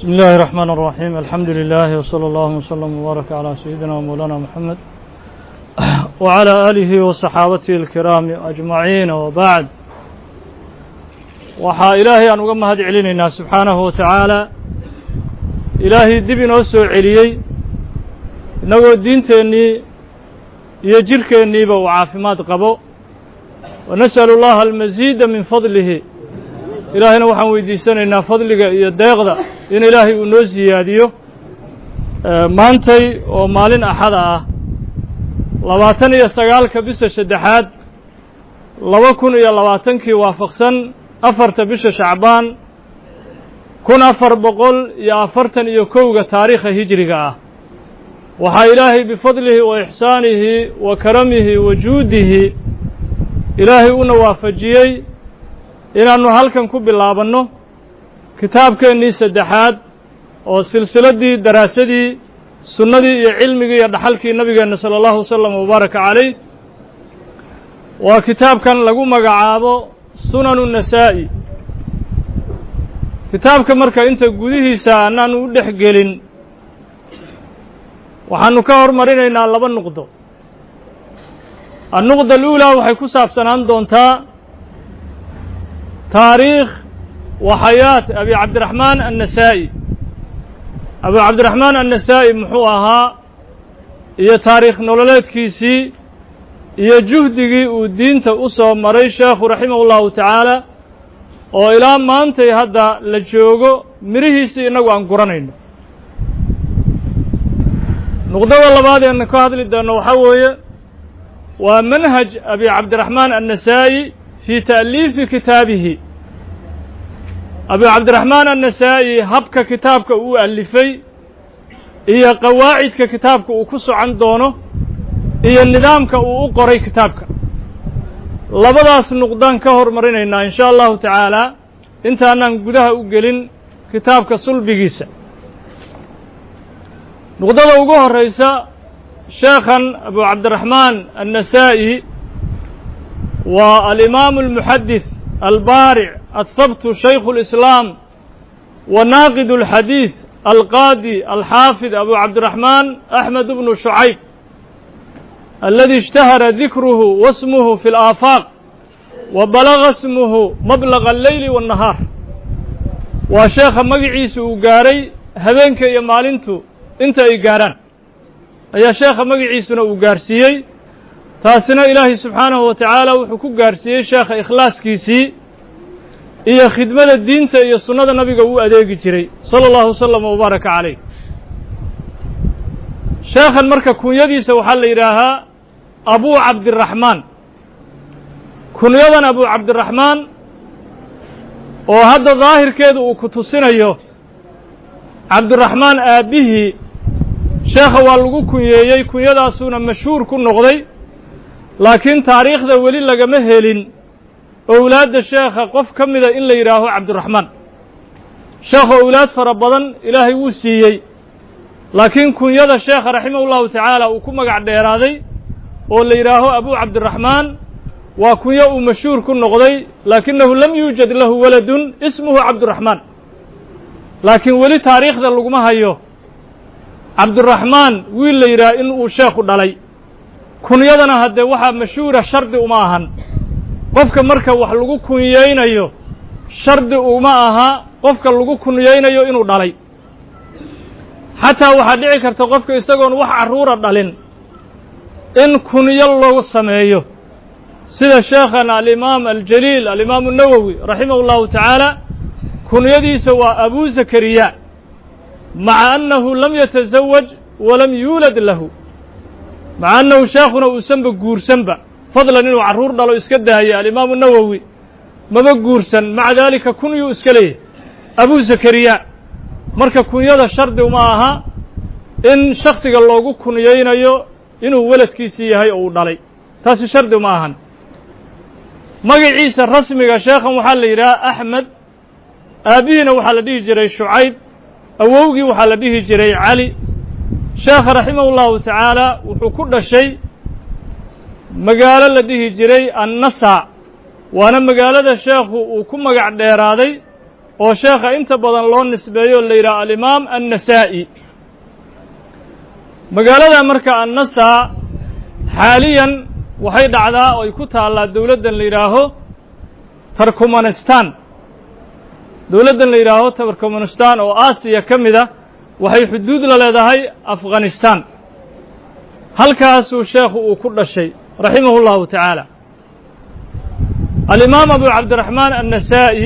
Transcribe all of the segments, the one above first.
بسم الله الرحمن الرحيم الحمد لله وصلى الله وسلم وبارك على سيدنا ومولانا محمد وعلى آله وصحابته الكرام أجمعين وبعد waxaa ilaahay aan uga mahad celinaynaa subxaanahu wa tacaala ilaahay dib inoo soo celiyey innagoo diinteennii iyo jidhkeenniiba uu caafimaad qabo wa nas'alu llaha almasiida min fadlihi ilaahayna waxaan weydiisanaynaa fadliga iyo deeqda in ilaahay uu noo siyaadiyo maantay oo maalin axada ah labaatan iyo sagaalka bisha saddexaad laba kun iyo labaatankii waafaqsan afarta bisha shacbaan kun afar boqol iyo afartan iyo kowga taariikha hijriga ah waxaa ilaahay bifadlihi wa ixsaanihi wa karamihi wa juudihi ilaahay una waafajiyey inaannu halkan ku bilaabanno kitaabkeennii saddexaad oo silsiladdii daraasadii sunnadii iyo cilmigii iyo dhaxalkii nabigeenna sala allahu wasalam wabaaraka calayh waa kitaabkan lagu magacaabo sunanu nasaa'i kitaabka marka inta gudihiisa annaanu u dhex gelin waxaannu ka hormarinaynaa laba nuqdo annuqda aluulaa waxay ku saabsanaan doontaa taariikh wa xayaat abi cabdiraxmaan annasaa'i abu cabdiraxmaan annasaa'i muxuu ahaa iyo taariikh nololeedkiisii iyo juhdigii uu diinta u soo maray sheekhu raximahu llahu tacaala oo ilaa maantay hadda la joogo mirihiisii innagu aan guranayno nuqdada labaad eena ka hadli doonno waxaa weeye waa manhaj abi cabdiraxmaan annasaa'i fii ta'liifi kitaabihi abi cabdiraxmaan annasaa'i habka kitaabka uu alifay iyo qawaacidka kitaabka uu ku socon doono iyo nidaamka uu u qoray kitaabka labadaas nuqdaan ka hormarinaynaa in sha allahu tacaala intaanaan gudaha u gelin kitaabka sulbigiisa nuqdada ugu horraysa sheekhan abu cabdiraxmaan annasaa'i waa alimaamu almuxadis albaaric athabtu shaykhu اlislaam wa naaqid اlxadiid alqaadi alxaafid abu cabdiraxmaan axmed bnu shucayb aladi اshtahara dikruhu wasmuhu fi اlaafaaq wa balaga smuhu mablaga alleyli waالnahaar waa sheekha magaciisa uu gaaray habeenka iyo maalintu inta ay gaarhaan ayaa sheekha magaciisuna uu gaarsiiyey taasina ilaahay subxaanahu wa tacaala wuxuu ku gaarsiiyey sheekha ikhlaaskiisii iyo khidmada diinta iyo sunnada nabiga uu adeegi jiray sala allahu wasalam wabaaraka calayh sheekhan marka kunyadiisa waxaa la yidhaahaa abu cabdiraxmaan kunyadan abu cabdiraxmaan oo hadda daahirkeedu uu ku tusinayo cabdiraxmaan aabbihii sheekha waa lagu kunyeeyey kunyadaasuuna mashhuur ku noqday laakiin taariikhda weli lagama helin owlaadda sheekha qof ka mida in la yidhaaho cabdiraxmaan sheekha owlaad fara badan ilaahay wuu siiyey laakiin kunyada sheekha raximah ullahu tacaala uu ku magac dheeraaday oo la yidhaaho abu cabdiraxmaan waa kunyo uu mashhuur ku noqday laakinahu lam yuujad lahu waladun ismuhu cabdiraxmaan laakiin weli taariikhda laguma hayo cabdiraxmaan wiil la yidhaha in uu sheekhu dhalay kunyadana haddee waxaa mashhuura shardi uma ahan qofka marka wax lagu kunyeynayo shardi uma aha qofka lagu kunyeynayo inuu dhalay xataa waxaa dhici karta qofka isagoon wax carruura dhalin in kunyo loo sameeyo sida sheekhana alimaam aljaliil alimaamu nawowi raximah اllahu tacaala kunyadiisa waa abu zakariya maca annahu lam yatasawaj walam yuulad lahu maca annahu sheekhuna uusanba guursanba fadlan inuu carruur dhalo iska daaya alimaamu nawowi maba guursan maca daalika kunyuu iska leeyahy abu zakariya marka kunyada shardi uma aha in shaksiga loogu kunyeynayo inuu weladkiisii yahay oo uu dhalay taasi shardi uma ahan magaciisa rasmiga sheekhan waxaa la yidhaha axmed aabbihiina waxaa la dhihi jiray shucayb awowgii waxaa la dhihi jiray cali sheekha raximah ullahu tacaala wuxuu ku dhashay magaalo la dhihi jiray annasa waana magaalada sheekhu uu ku magac dheeraaday oo sheekha inta badan loo nisbeeyo la yidhaha alimaam annasaa'i magaalada marka annasaa xaaliyan waxay dhacdaa oo ay ku taallaa dowladdan la yidhaaho tarkumanistan dowladdan la yidhaaho tarkumanistan oo aasiya ka mid a waxay xuduud la leedahay afghanistan halkaasuu sheekhu uu ku dhashay raximahu llahu tacaala alimaam abu cabdiraxmaan annasaa'i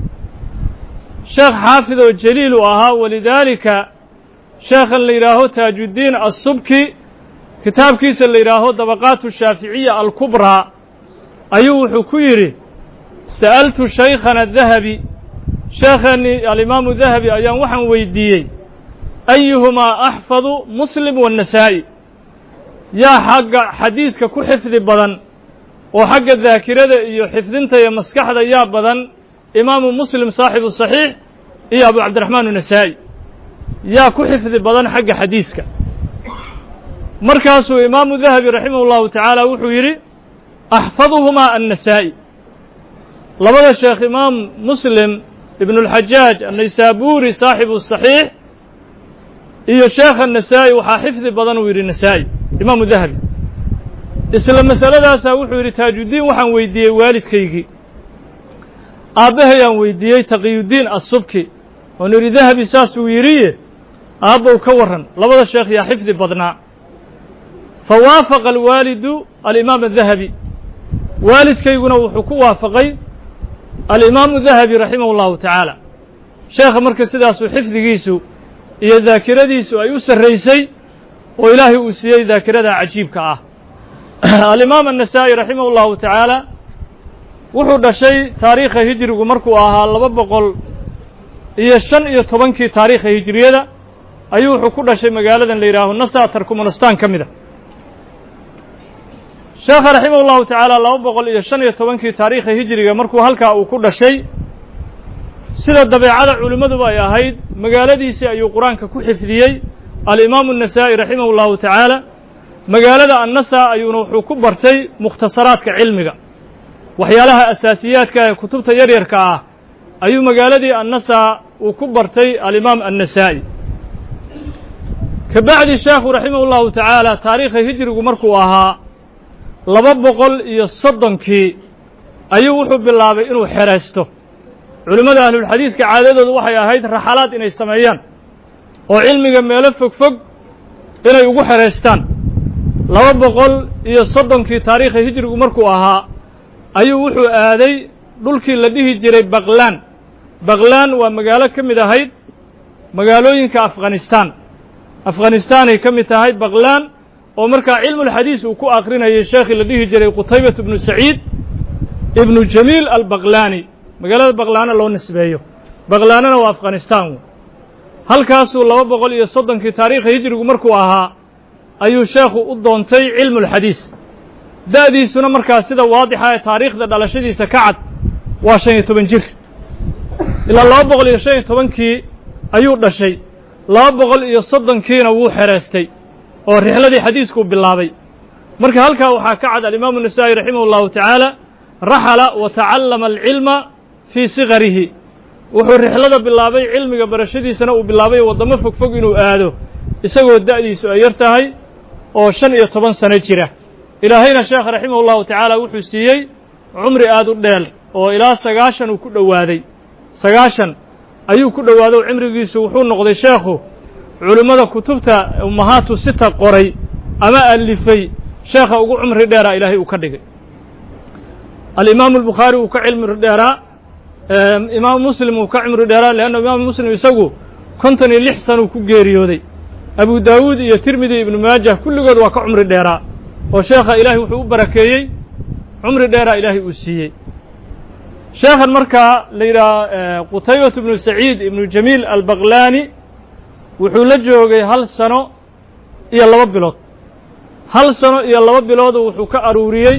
sheekh xaafid oo jaliil uu ahaa walidaalika sheekhan la yidhaaho taajuddiin assubki kitaabkiisa la yidhaaho dabaqaatu shaaficiya alkubraa ayuu wuxuu ku yidhi sa'altu shaykhana dahabi sheekheennii alimaamu dahabi ayaan waxaan weydiiyey ayuhumaa axfadu muslim waannasaa'i yaa xagga xadiiska ku xifdi badan oo xagga daakirada iyo xifdinta iyo maskaxda yaa badan imaamu muslim saaxibu saxiix iyo abu cabdiraxmaan unasaa'i yaa ku xifdi badan xagga xadiiska markaasuu imaamu dahabi raximah llahu tacaala wuxuu yidhi axfaduhumaa annasaa'i labada sheekh imaam muslim ibnulxajaaj annaysaabuuri saaxibu saxiix iyo sheekha nasaa'i waxaa xifdi badan uu yidhi nasaa'i imaamu dahabi isla masaladaasaa wuxuu yidhi taajuddiin waxaan weydiiyey waalidkaygii aabbahayaan weydiiyey taqiyuddiin assubki oon yidhi dahabi saasuu yidhiye aabbow ka warran labada sheekh yaa xifdi badnaa fa waafaqa alwaalidu alimaam adahabi waalidkayguna wuxuu ku waafaqay alimaamu dahabi raximahu llahu tacaala sheekha marka sidaasuu xifdigiisu iyo daakiradiisu ay u sarraysay oo ilaahay uu siiyey daakirada cajiibka ah alimaam annasaa'i raximahu llahu tacaala wuxuu dhashay taariikha hijrigu markuu ahaa laba boqol iyo shan iyo tobankii taariikha hijriyada ayuu wuxuu ku dhashay magaaladan la yidhaaho nasa tarkumanistan ka mid a sheekha raximah llahu tacaala laba boqol iyo shan iyo tobankii taariikha hijriga markuu halkaa uu ku dhashay sida dabeecada culimmaduba ay ahayd magaaladiisii ayuu qur-aanka ku xifdiyey alimaamu annasaa'i raximahu llahu tacaala magaalada annasa ayuuna wuxuu ku bartay mukhtasaraadka cilmiga waxyaalaha asaasiyaadka ee kutubta yaryarka ah ayuu magaaladii annasa uu ku bartay alimaam annasaa'i ka bacdi sheekhu raximah llahu tacaala taariikha hijrigu markuu ahaa laba boqol iyo soddonkii ayuu wuxuu bilaabay inuu xeraysto culimmada ahlulxadiiska caadadoodu waxay ahayd raxalaad inay sameeyaan oo cilmiga meelo fog fog inay ugu xeraystaan laba boqol iyo soddonkii taariikha hijrigu markuu ahaa ayuu wuxuu aaday dhulkii la dhihi jiray baklaan baklaan waa magaalo ka mid ahayd magaalooyinka afghanistan afghanistanay ka mid tahay baklaan oo markaa cilmulxadiis uu ku akrinayay sheekhii la dhihi jiray qutaybat ibnu saciid ibnu jamiil albaqlaani magaalada baklaana loo nisbeeyo baklaanana waa afghanistan halkaasuu laba boqol iyo soddonkii taariikha hijrigu markuu ahaa ayuu sheekhu u doontay cilmulxadiis da'diisuna markaa sida waadixa ee taariikhda dhalashadiisa ka cad waa shan iyo toban jir ilaa laba boqol iyo shan iyo tobankii ayuu dhashay laba boqol iyo soddonkiina wuu xereystay oo rixladii xadiiskuu bilaabay marka halkaa waxaa ka cad alimaamu nasaa'i raximah llahu tacaala raxala wa tacallama alcilma fii sikarihi wuxuu rixlada bilaabay cilmiga barashadiisana uu bilaabay waddamo fog fog inuu aado isagoo da'diisu ay yar tahay oo shan iyo toban sano jira ilaahayna sheekh raximah llahu tacaala wuxuu siiyey cumri aad u dheel oo ilaa sagaashan uu ku dhowaaday sagaashan ayuu ku dhowaaday cimrigiisu wuxuu noqday sheekhu culimmada kutubta ummahaatu sita qoray ama alifay sheekha ugu cumri dheeraa ilaahay uu ka dhigay alimaamu albukhaari uu ka cilmi dheeraa imaamu muslim uu ka cimri dheeraa leanna imaamu muslim isagu konton iyo lix sanuu ku geeriyooday abu daawuud iyo tirmidi ibnu maajah kulligood waa ka cumri dheeraa oo sheekha ilaahay wuxuu u barakeeyey cumri dheeraa ilaahay uu siiyey sheekhan markaa la yidhaha qutaybat ibnu saciid ibnu jamiil albaqlaani wuxuu la joogay hal sano iyo laba bilood hal sano iyo laba biloodu wuxuu ka aruuriyey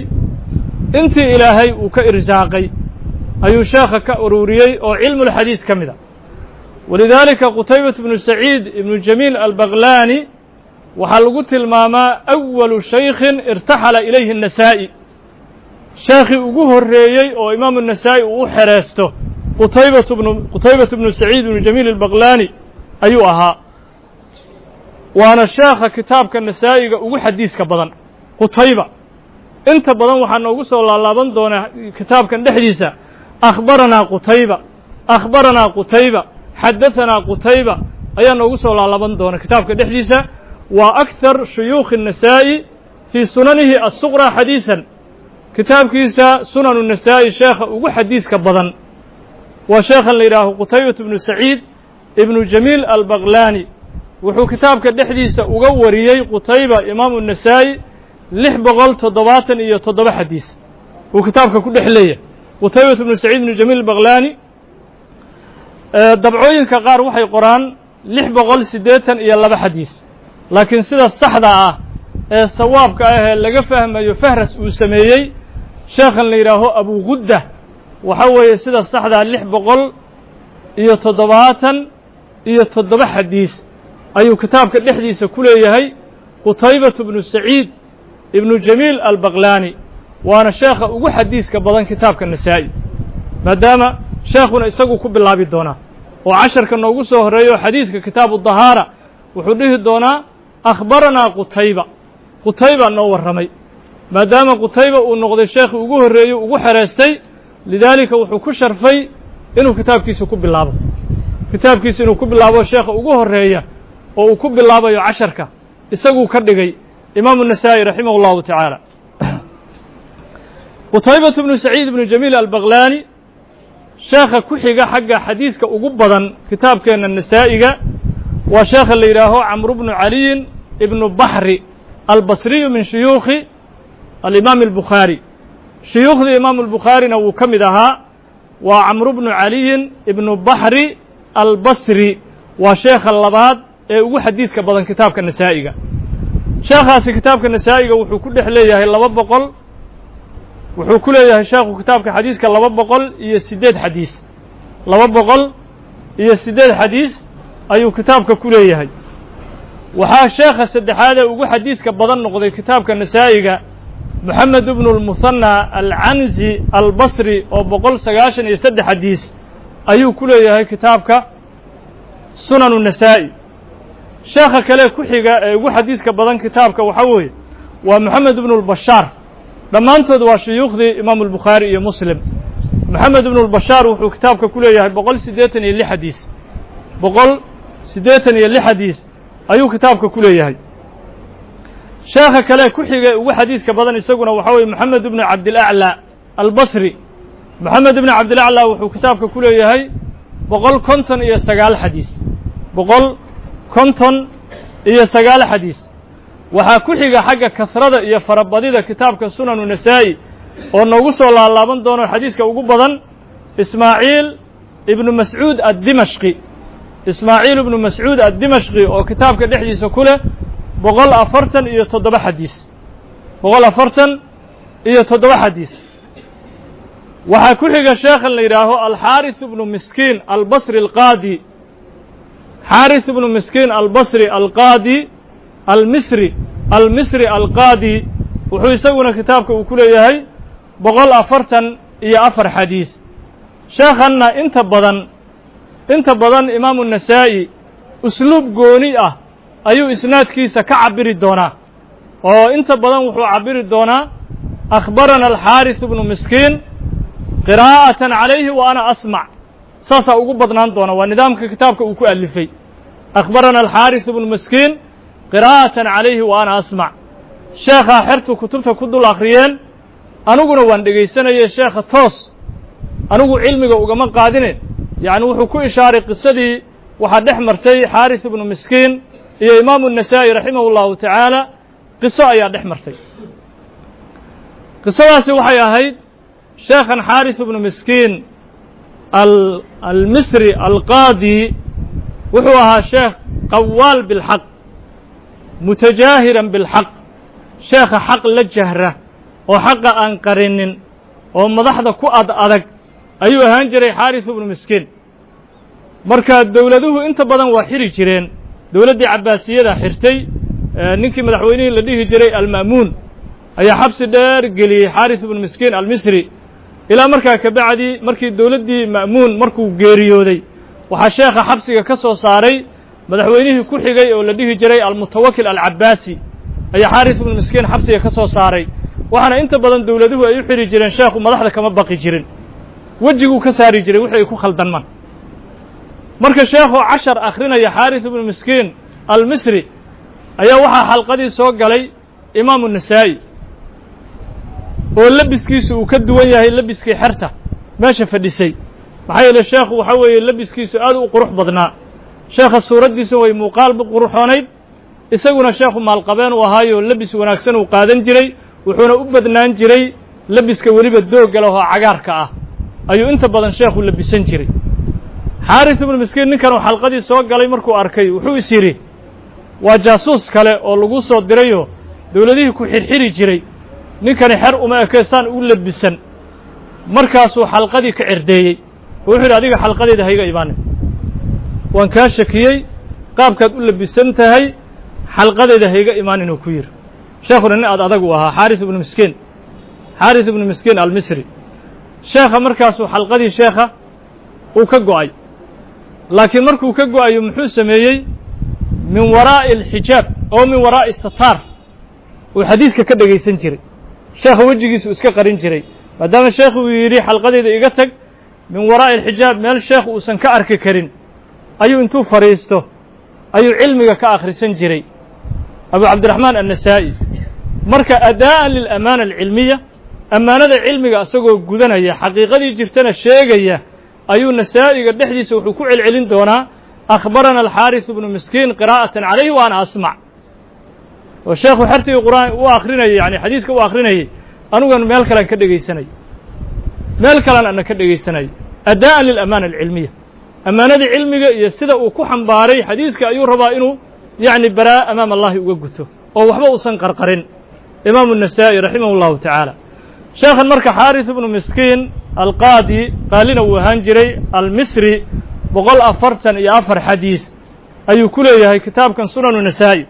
intii ilaahay uu ka irsaaqay ayuu sheekha ka aruuriyey oo cilmulxadiis ka mid a walidaalika qutaybat ibnu saciid ibnu jamiil albaqlaani waxaa lagu tilmaamaa awalu shaykhin irtaxala ilayhi النasaa'i sheekhii ugu horreeyey oo imaamu النasaa'i uu u xereysto qutaybat bnu qutaybat bnu saciid bnu jamiil albaqlaani ayuu ahaa waana sheekha kitaabka nasaa'iga ugu xadiiska badan qutayba inta badan waxaa noogu soo laalaaban doonaa kitaabkan dhexdiisa akhbaranaa qutayba akhbaranaa qutayba xadahanaa qutayba ayaa noogu soo laalaaban doona kitaabka dhexdiisa waa akhar shuyuukhi النasaa'i fii sunanihi الsuqraa xadiisan kitaabkiisa sunanu nasaa'i sheekha ugu xadiiska badan waa sheekhan la yidhaaho qutaybat bnu saciid ibnu jamiil albaqlaani wuxuu kitaabka dhexdiisa uga wariyey qutayba imaamu nasaa'i lix boqol toddobaatan iyo toddoba xadiis uu kitaabka ku dhex leeyahay qutaybat bnu saciid ibnu jamiil albaqlaani dabcooyinka qaar waxay qoraan lix boqol siddeetan iyo laba xadiis laakiin sida saxda ah ee sawaabka ah ee laga fahmayo fahras uu sameeyey sheekhan la yidhaaho abugudda waxa weeye sida saxdaa lix boqol iyo toddobaatan iyo toddoba xadiis ayuu kitaabka dhexdiisa ku leeyahay qutaybatu bnu saciid ibnu jamiil albaqlaani waana sheekha ugu xadiiska badan kitaabka nasaa'i maadaama sheekhuna isagu ku bilaabi doonaa oo casharka noogu soo horreeyo xadiiska kitaabu dahaara wuxuu dhihi doonaa akhbaranaa qutayba qutayba noo warramay maadaama qutayba uu noqday sheekhi ugu horreeyey ugu xereystay lidaalika wuxuu ku sharfay inuu kitaabkiisa ku bilaabo kitaabkiisa inuu ku bilaabo sheekha ugu horreeya oo uu ku bilaabayo casharka isaguu ka dhigay imaamu nasaa'i raximah اllahu tacaala qutaybatu bnu saciid ibnu jamiil albaqlaani sheekha ku xiga xagga xadiiska ugu badan kitaabkeenna nasaa'iga waa sheekha la yidhaaho camru bnu caliyin ibnu baxri albasriyu min shuyuukhi alimaam albukhaari shuyuukhdii imaamu albukhaarina wuu ka mid ahaa waa camru bnu caliyin ibnu baxri albasri waa sheekha labaad ee ugu xadiiska badan kitaabka nasaa'iga sheekhaasi kitaabka nasaa'iga wuxuu ku dhex leeyahay laba boqol wuxuu ku leeyahay sheekhu kitaabka xadiiska laba boqol iyo siddeed xadiis laba boqol iyo siddeed xadiis ayuu kitaabka ku leeyahay waxaa sheekha saddexaad ee ugu xadiiska badan noqday kitaabka nasaa'iga moxamed ibnu lmuhanna alcanzi albasri oo boqol sagaashan iyo saddex xadiis ayuu ku leeyahay kitaabka sunanu nasaa'i sheekha kale ku xiga ee ugu xadiiska badan kitaabka waxaa weeye waa moxamed ibnu lbashaar dhammaantood waa shuyuukhdii imaamu albukhaari iyo muslim moxamed ibnu lbashaar wuxuu kitaabka ku leeyahay boqol siddeetan iyo lix xadiis boqol siddeetan iyo lix xadiis ayuu kitaabka ku leeyahay sheekha kale ku xiga ugu xadiiska badan isaguna waxaa weye moxamed ibnu cabdilaclaa albasri moxamed ibnu cabdilaclaa wuxuu kitaabka ku leeyahay boqol konton iyo sagaal xadiis boqol konton iyo sagaal xadiis waxaa ku xiga xagga kasrada iyo farabadida kitaabka sunanu nasaa'i oo noogu soo laalaaban doono xadiiska ugu badan ismaaciil ibnu mascuud addimashqi ismaaciil ibnu mascuud addimashqi oo kitaabka dhexdiisa ku leh boqol afartan iyo toddoba xadiis boqol afartan iyo toddoba xadiis waxaa ku xiga sheekhan la yidhaaho alxaaris ibnu miskiin albasri alqaadi xaaris ibnu miskiin albasri alqaadi almisri almisri alqaadi wuxuu isaguna kitaabka uu ku leeyahay boqol afartan iyo afar xadiis sheekhanna inta badan inta badan imaamu nasaa'i usluub gooni ah ayuu isnaadkiisa ka cabiri doonaa oo inta badan wuxuu cabiri doonaa akhbarana alxaaris ibnu miskiin qiraa'atan calayhi wa ana asmac saasaa ugu badnaan doona waa nidaamka kitaabka uu ku alifay akhbarana alxaaris ibnu miskiin qiraa'atan calayhi wa ana asmac sheekhaa xertu kutubta ku dul akhriyeen aniguna waan dhegaysanayey sheekha toos anigu cilmiga ugama qaadine yacni wuxuu ku ishaaray qisadii waxaa dhex martay xaaris ibnu miskiin iyo imaamu nasaa'i raximah اllahu tacaala qiso ayaa dhex martay qisadaasi waxay ahayd sheekhan xaaris ibnu miskiin almisri alqaadi wuxuu ahaa sheekh qawaal bilxaq mutajaahiran bilxaq sheekha xaq la jahra oo xaqa aan qarinin oo madaxda ku ad adag ayuu ahaan jiray xaaris ibnu miskiin marka dowladuhu inta badan waa xiri jireen dowladdii cabbaasiyada xirtay ninkii madaxweynihii la dhihi jiray alma'muun ayaa xabsi dheer geliyey xaaris ibnu miskiin almisri ilaa markaa kabacdi markii dowladdii ma'muun markuu geeriyooday waxaa sheekha xabsiga ka soo saaray madaxweynihii ku xigay oo la dhihi jiray almutawakil alcabaasi ayaa xaaris ibnu miskiin xabsiga ka soo saaray waxaana inta badan dowladuhu ay u xidhi jireen sheekhu madaxda kama baqi jirin wejiguu ka saari jiray wixii ay ku khaldanmaan marka sheekhoo cashar akhrinaya xaaris ibnu miskiin almisri ayaa waxaa xalqadii soo galay imaamu nasaa'i oo lebiskiisu uu ka duwan yahay lebiskii xerta meesha fadhisay maxaa yeele sheekhu waxaa weeye lebiskiisu aad u qurux badnaa sheekha suuraddiisu way muuqaalba quruxoonayd isaguna sheekhu maalqabeen uu ahaayo lebis wanaagsan uu qaadan jiray wuxuuna u badnaan jiray lebiska weliba doogga leh oo cagaarka ah ayuu inta badan sheekhu lebisan jiray xaaris ibnu miskiin ninkan uu xalqadii soo galay markuu arkay wuxuu is yidhi waa jaasuus kale oo lagu soo dirayoo dowladihii ku xirxiri jiray ninkani xer uma ekeystaan u lebisan markaasuu xalqadii ka cerdeeyey oo wuxuu yidhi adiga xalqadeeda hayga imaanin waan kaa shakiyey qaabkaad u lebisan tahay xalqadeeda hayga imaanin uu ku yidhi sheekhuna nin aad adag u ahaa xaaris ibnu miskiin xaaris ibnu miskiin almisri sheekha markaasuu xalqadii sheekha uu ka go'ay laakiin markuu ka go'ayo muxuu sameeyey min waraa'i alxijaab oo min waraa'i sataar uu xadiiska ka dhegaysan jiray sheekha wejigiisu iska qarin jiray maadaama sheekhu uu yidhi xalqadeyda iga tag min waraa'i alxijaab meel sheekh uusan ka arki karin ayuu intuu fadhiisto ayuu cilmiga ka akhrisan jiray abu cabdiraxmaan annasaa'i marka adaa'an lilamaana alcilmiya ammaanada cilmiga isagoo gudanaya xaqiiqadii jirtana sheegaya ayuu nasaa'iga dhexdiisa wuxuu ku celcelin doonaa akhbarana alxaaris ibnu miskiin qiraa'atan calayhi wa ana asmac oo sheekhu xertigii qur'aan u akrinayay yani xadiiska u akrinayay anugan meel kalean ka dhegaysanay meel kalean ana ka dhegaysanaya adaa'an lilamaana alcilmiya ammaanadii cilmiga iyo sida uu ku xambaaray xadiiska ayuu rabaa inuu yacni baraa amaam allahi uga guto oo waxba uusan qarqarin imaamu النasaa'i raximah اllahu tacaala sheekhan marka xaaris ibnu miskiin alqaadi qaalina uu ahaan jiray almisri boqol afartan iyo afar xadiis ayuu ku leeyahay kitaabkan sunanu nasaa'i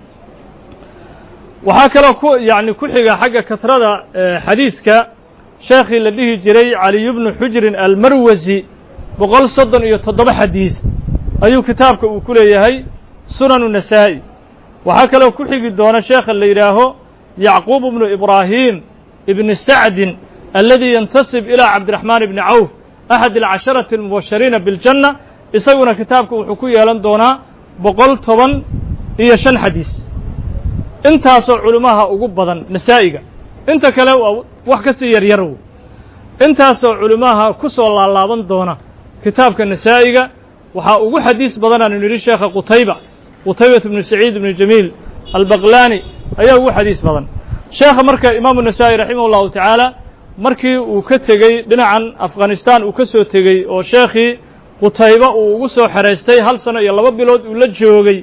waxaa kaloo ku yani ku xiga xagga kasrada xadiiska sheekhii la dhihi jiray caliy bnu xujrin almarwasi boqol soddon iyo toddoba xadiis ayuu kitaabka uu ku leeyahay sunanu nasaa'i waxaa kaloo ku xigi doona sheekha la yidhaaho yacquub bnu ibraahim ibni sacdin aladi yantasib ilaa cabdiraxmaan ibni cawf axad alcasharati almubashariina biljanna isaguna kitaabka wuxuu ku yeelan doonaa boqol toban iyo shan xadiis intaasoo culimmaha ugu badan nasaa'iga inta kale waa wax ka sii yaryar w intaasoo culimmaha ku soo laalaaban doona kitaabka nasaa'iga waxaa ugu xadiis badan aanu nidhi sheekha qutayba qutaybat ibnu saciid ibnu jamiil albaqlaani ayaa ugu xadiis badan sheekha marka imaamu nasaa'i raximah ullahu tacaala markii uu ka tegey dhinacan afghanistan uu ka soo tegey oo sheekhii qutayba uu ugu soo xeraystay hal sano iyo laba bilood uu la joogay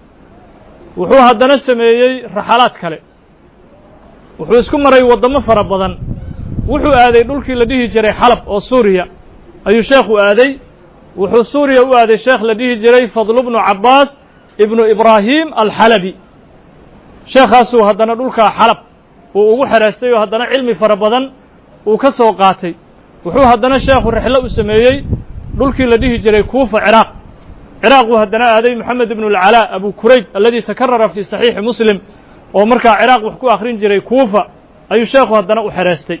wuxuu haddana sameeyey raxalaad kale wuxuu isku maray waddamo fara badan wuxuu aaday dhulkii la dhihi jiray xalab oo suuriya ayuu sheekhu aaday wuxuu suuriya u aaday sheekh la dhihi jiray fadlu bnu cabbaas ibnu ibraahim alxalabi sheekhaasuu haddana dhulkaa xalab uu ugu xeraystay oo haddana cilmi fara badan uu ka soo qaatay wuxuu haddana sheekhu rexlo u sameeyey dhulkii la dhihi jiray kuufa ciraaq ciraaq uu haddana aaday moxamed ibnu alcalaa abu kurayb aladi takarara fii saxiixi muslim oo markaa ciraaq wax ku akhrin jiray kuufa ayuu sheekhu haddana u xeraystay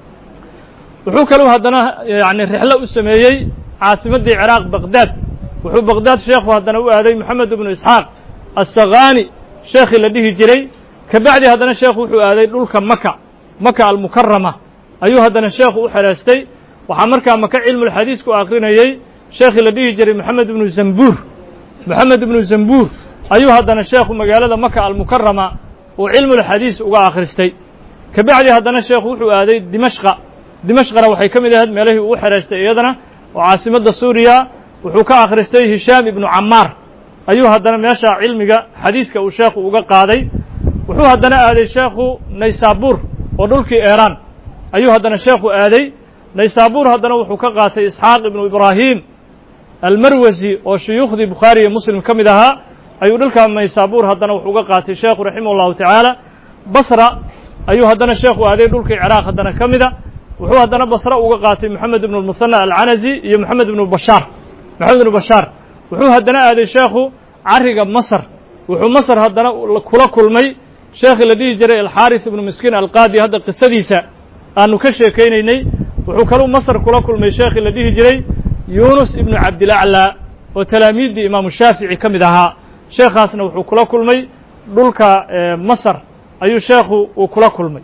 wuxuu kaluu haddana yani rexlo u sameeyey caasimaddii ciraaq baqdaad wuxuu baqdaad sheekhu haddana u aaday moxamed ibnu isxaaq assakhaani sheekhii la dhihi jiray ka bacdi haddana sheekhu wuxuu aaday dhulka maka maka almukarama ayuu haddana sheekhu u xeraystay waxaa markaa maka cilmulxadiiska u akrinayey sheekhii la dhihi jiray moxamed ibnu zambuur moxamed ibnu zambuur ayuu haddana sheekhu magaalada maka almukarama uu cilmulxadiis uga akhristay ka bacdi haddana sheekhu wuxuu aaday dimashqa dimashqana waxay ka mid ahayd meelihii uu u xeraystay iyadana oo caasimadda suuriya wuxuu ka akhristay hishaam ibnu camaar ayuu haddana meesha cilmiga xadiiska uu sheekhu uga qaaday wuxuu haddana aaday sheekhu naysaabuur oo dhulkii eeraan ayuu haddana sheekhu aaday naysaabuur haddana wuxuu ka qaatay isxaaq ibnu ibraahim almarwasi oo shuyuukhdii bukhaari iyo muslim ka mid ahaa ayuu dhulkaa naysaabuur haddana wuxuu uga qaatay sheekhu raximah ullahu tacaala basra ayuu haddana sheekhu aaday dhulkii ciraaq haddana ka mida wuxuu haddana basre uga qaatay moxamed ibnu lmuhana alcanazi iyo moxamed ibnu bashaar moxamed ibnu bashaar wuxuu haddana aaday sheekhu cariga masr wuxuu masr haddana kula kulmay sheekhi la dhihi jiray alxaaris ibnu miskiin alqaadi hadda qisadiisa aanu ka sheekaynaynay wuxuu kaluu masr kula kulmay sheekhi la dhihi jiray yunus ibnu cabdilaclaa oo talaamiiddii imaamu shaafici ka mid ahaa sheekhaasna wuxuu kula kulmay dhulka masr ayuu sheekhu uu kula kulmay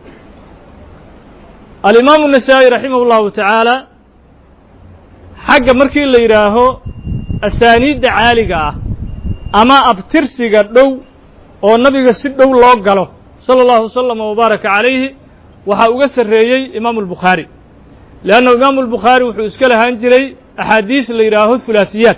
alimaamu النasaaئي raximah اllahu tacaala xagga markii la yidhaaho asaaniidda caaliga ah ama abtirsiga dhow oo nabiga si dhow loo galo salى اllahu وslama وbaaraka calayhi waxaa uga sarreeyey imaamu الbukhaari leannahu imaamu الbukhaari wuxuu iska lahaan jiray axaadiis la yidhaaho hulaaثiyaat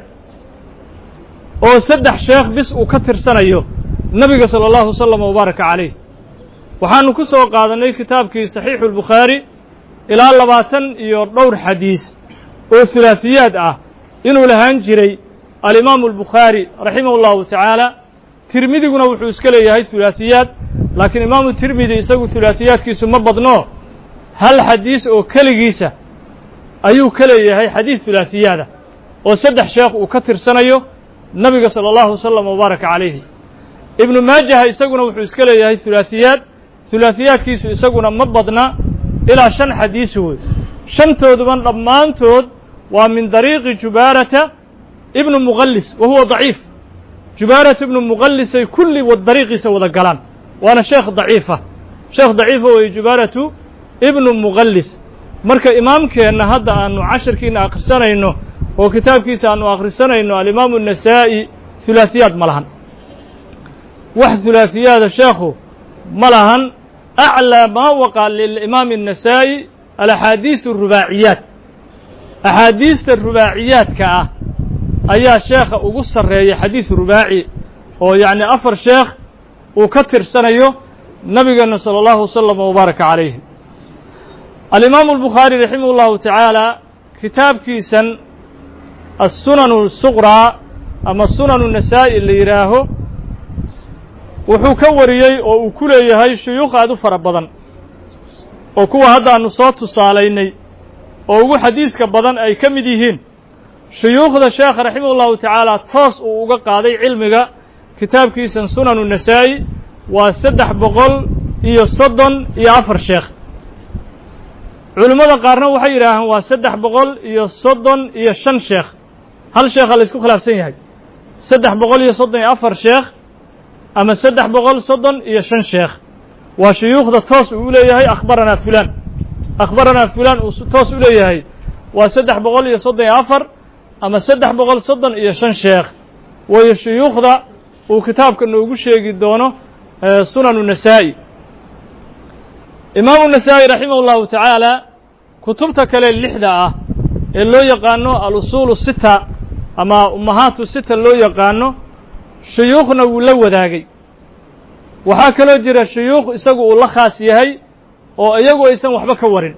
oo saddex sheekh bis uu ka tirsanayo nabiga salى اllahu وslama وbaaraka calayh waxaanu ku soo qaadannay kitaabkii saxiixu اlbukhaari ilaa labaatan iyo dhowr xadiis oo hulaaثiyaad ah inuu lahaan jiray alimaamu albukhaari raximah اllahu tacaala tirmidiguna wuxuu iska leeyahay hulaaثiyaad laakiin imaamu tirmidi isagu hulaaثiyaadkiisu ma badno hal xadiis oo keligiisa ayuu ka leeyahay xadiis hulaaثiyaada oo saddex sheekh uu ka tirsanayo nabiga salى اllahu wasalam wbaaraka calayhi ibnu maajaha isaguna wuxuu iska leeyahay hulaaثiyaad hulaaثiyaadkiisu isaguna ma badna ilaa shan xadiis wey shantooduban dhammaantood waa min dariiqi jubaarata ibnu muqallis wa huwa daciif jubaarata ibnu muqallisay kulli dariiqiisa wada galaan waana sheekh daciifa sheekh daciifa weeye jubaaratu ibnu muqallis marka imaamkeenna hadda aanu casharkiina akhrisanayno oo kitaabkiisa aanu akhrisanayno alimaamu النasaa'i hulaaثiyaad ma lahan wax hulaaثiyaada sheekhu ma lahan أعlى ma waqع lلإimaam النasaaئي alaxaadiiث الrubaaciyaat axaadiista rubaaciyaadka ah ayaa sheekha ugu sarreeya xadiis rubaaci oo yacni afar sheekh uu ka tirsanayo nabigeena salى اllahu وsلم وbaaraka عalayhi alimaamu الbukhaarي raximah اllahu taعaalى kitaabkiisan الsunan الsuqraa ama sunan النasaa'i la yidhaaho wuxuu ka wariyey oo uu ku leeyahay shuyuukh aad u fara badan oo kuwa haddaanu soo tusaalaynay oo ugu xadiiska badan ay ka mid yihiin shuyuukhda sheekha raximah ullahu tacaala toos uu uga qaaday cilmiga kitaabkiisan sunanu nasaa'i waa saddex boqol iyo soddon iyo afar sheekh culimmada qaarna waxay yidhaahaan waa saddex boqol iyo soddon iyo shan sheekh hal sheekha la isku khilaafsan yahay saddex boqol iyo soddon iyo afar sheekh ama saddex boqol soddon iyo shan sheekh waa shuyuukhda toos uu leeyahay akhbaranaa fulaan akhbaranaa fulaan uu toos u leeyahay waa saddex boqol iyo soddon iyo afar ama saddex boqol soddon iyo shan sheekh waayo shuyuukhda uu kitaabka noogu sheegi doono sunanu nasaa'i imaamu nasaa'i raximah اllahu tacaala kutubta kale lixda ah ee loo yaqaano alusuulu sita ama ummahaatu sita loo yaqaano shuyuukhna wuu la wadaagay waxaa kaloo jira shuyuukh isagu uu la khaas yahay oo iyagu aysan waxba ka warin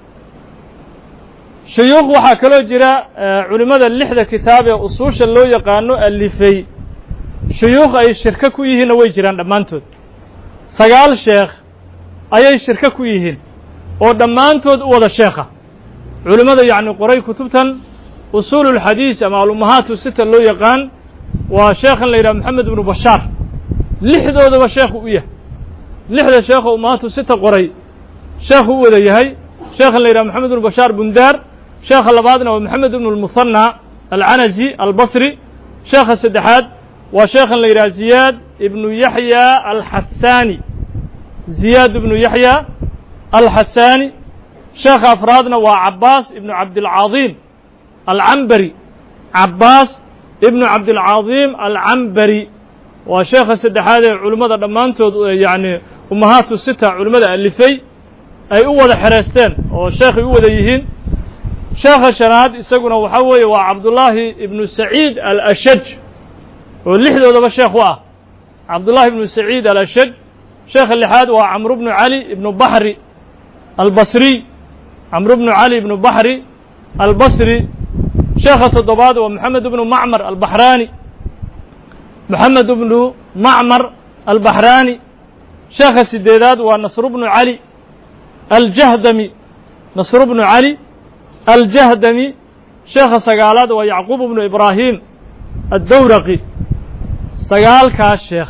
shuyuukh waxaa kaloo jira culimmada lixda kitaab ee usuusha loo yaqaano alifey shuyuukh ay shirko ku yihiinna way jiraan dhammaantood sagaal sheekh ayay shirko ku yihiin oo dhammaantood u wada sheekha culimmada yacni qoray kutubtan usuululxadiis ama alummahaatu sita loo yaqaan waa sheekhan la yidhaha moxamed ibnu bashaar lixdoodaba sheekhu u yahay lixda sheekho ummahaatu sita qoray sheekhu u wada yahay sheekhan la yidhaha moxamed ibnu bashaar bundaar sheekha labaadna waa moxamed ibnu lmuhanna alcanazi albasri sheekha saddexaad waa sheekhan la yidhaha ziyaad ibnu yaxya alxasaani ziyaad ibnu yaxya alxasaani sheekha afraadna waa cabaas ibnu cabdilcadiim alcambari cabaas ibnu cabdilcadiim alcambari waa sheekha saddexaad ee culimmada dhammaantood yacni ummahaatu sita culimmada alifey ay u wada xereysteen oo sheekhay u wada yihiin sheekha shanaad isaguna waxaa weeye waa cabdullaahi ibnu saciid alashaj oo lixdoodaba sheekh u ah cabdullaahi ibnu saciid alashaj sheekha lixaad waa camru bnu cali ibnu baxri albasriy camru bnu cali ibnu baxri albasri sheekha toddobaad waa moxamed ibnu macmar albaxraani moxamed ibnu macmar albaxraani sheekha sideedaad waa nasru bnu cali aljahdami nasr bnu cali aljahdami sheekha sagaalaad waa yacquub bnu ibraahim addowraqi sagaalkaas sheekh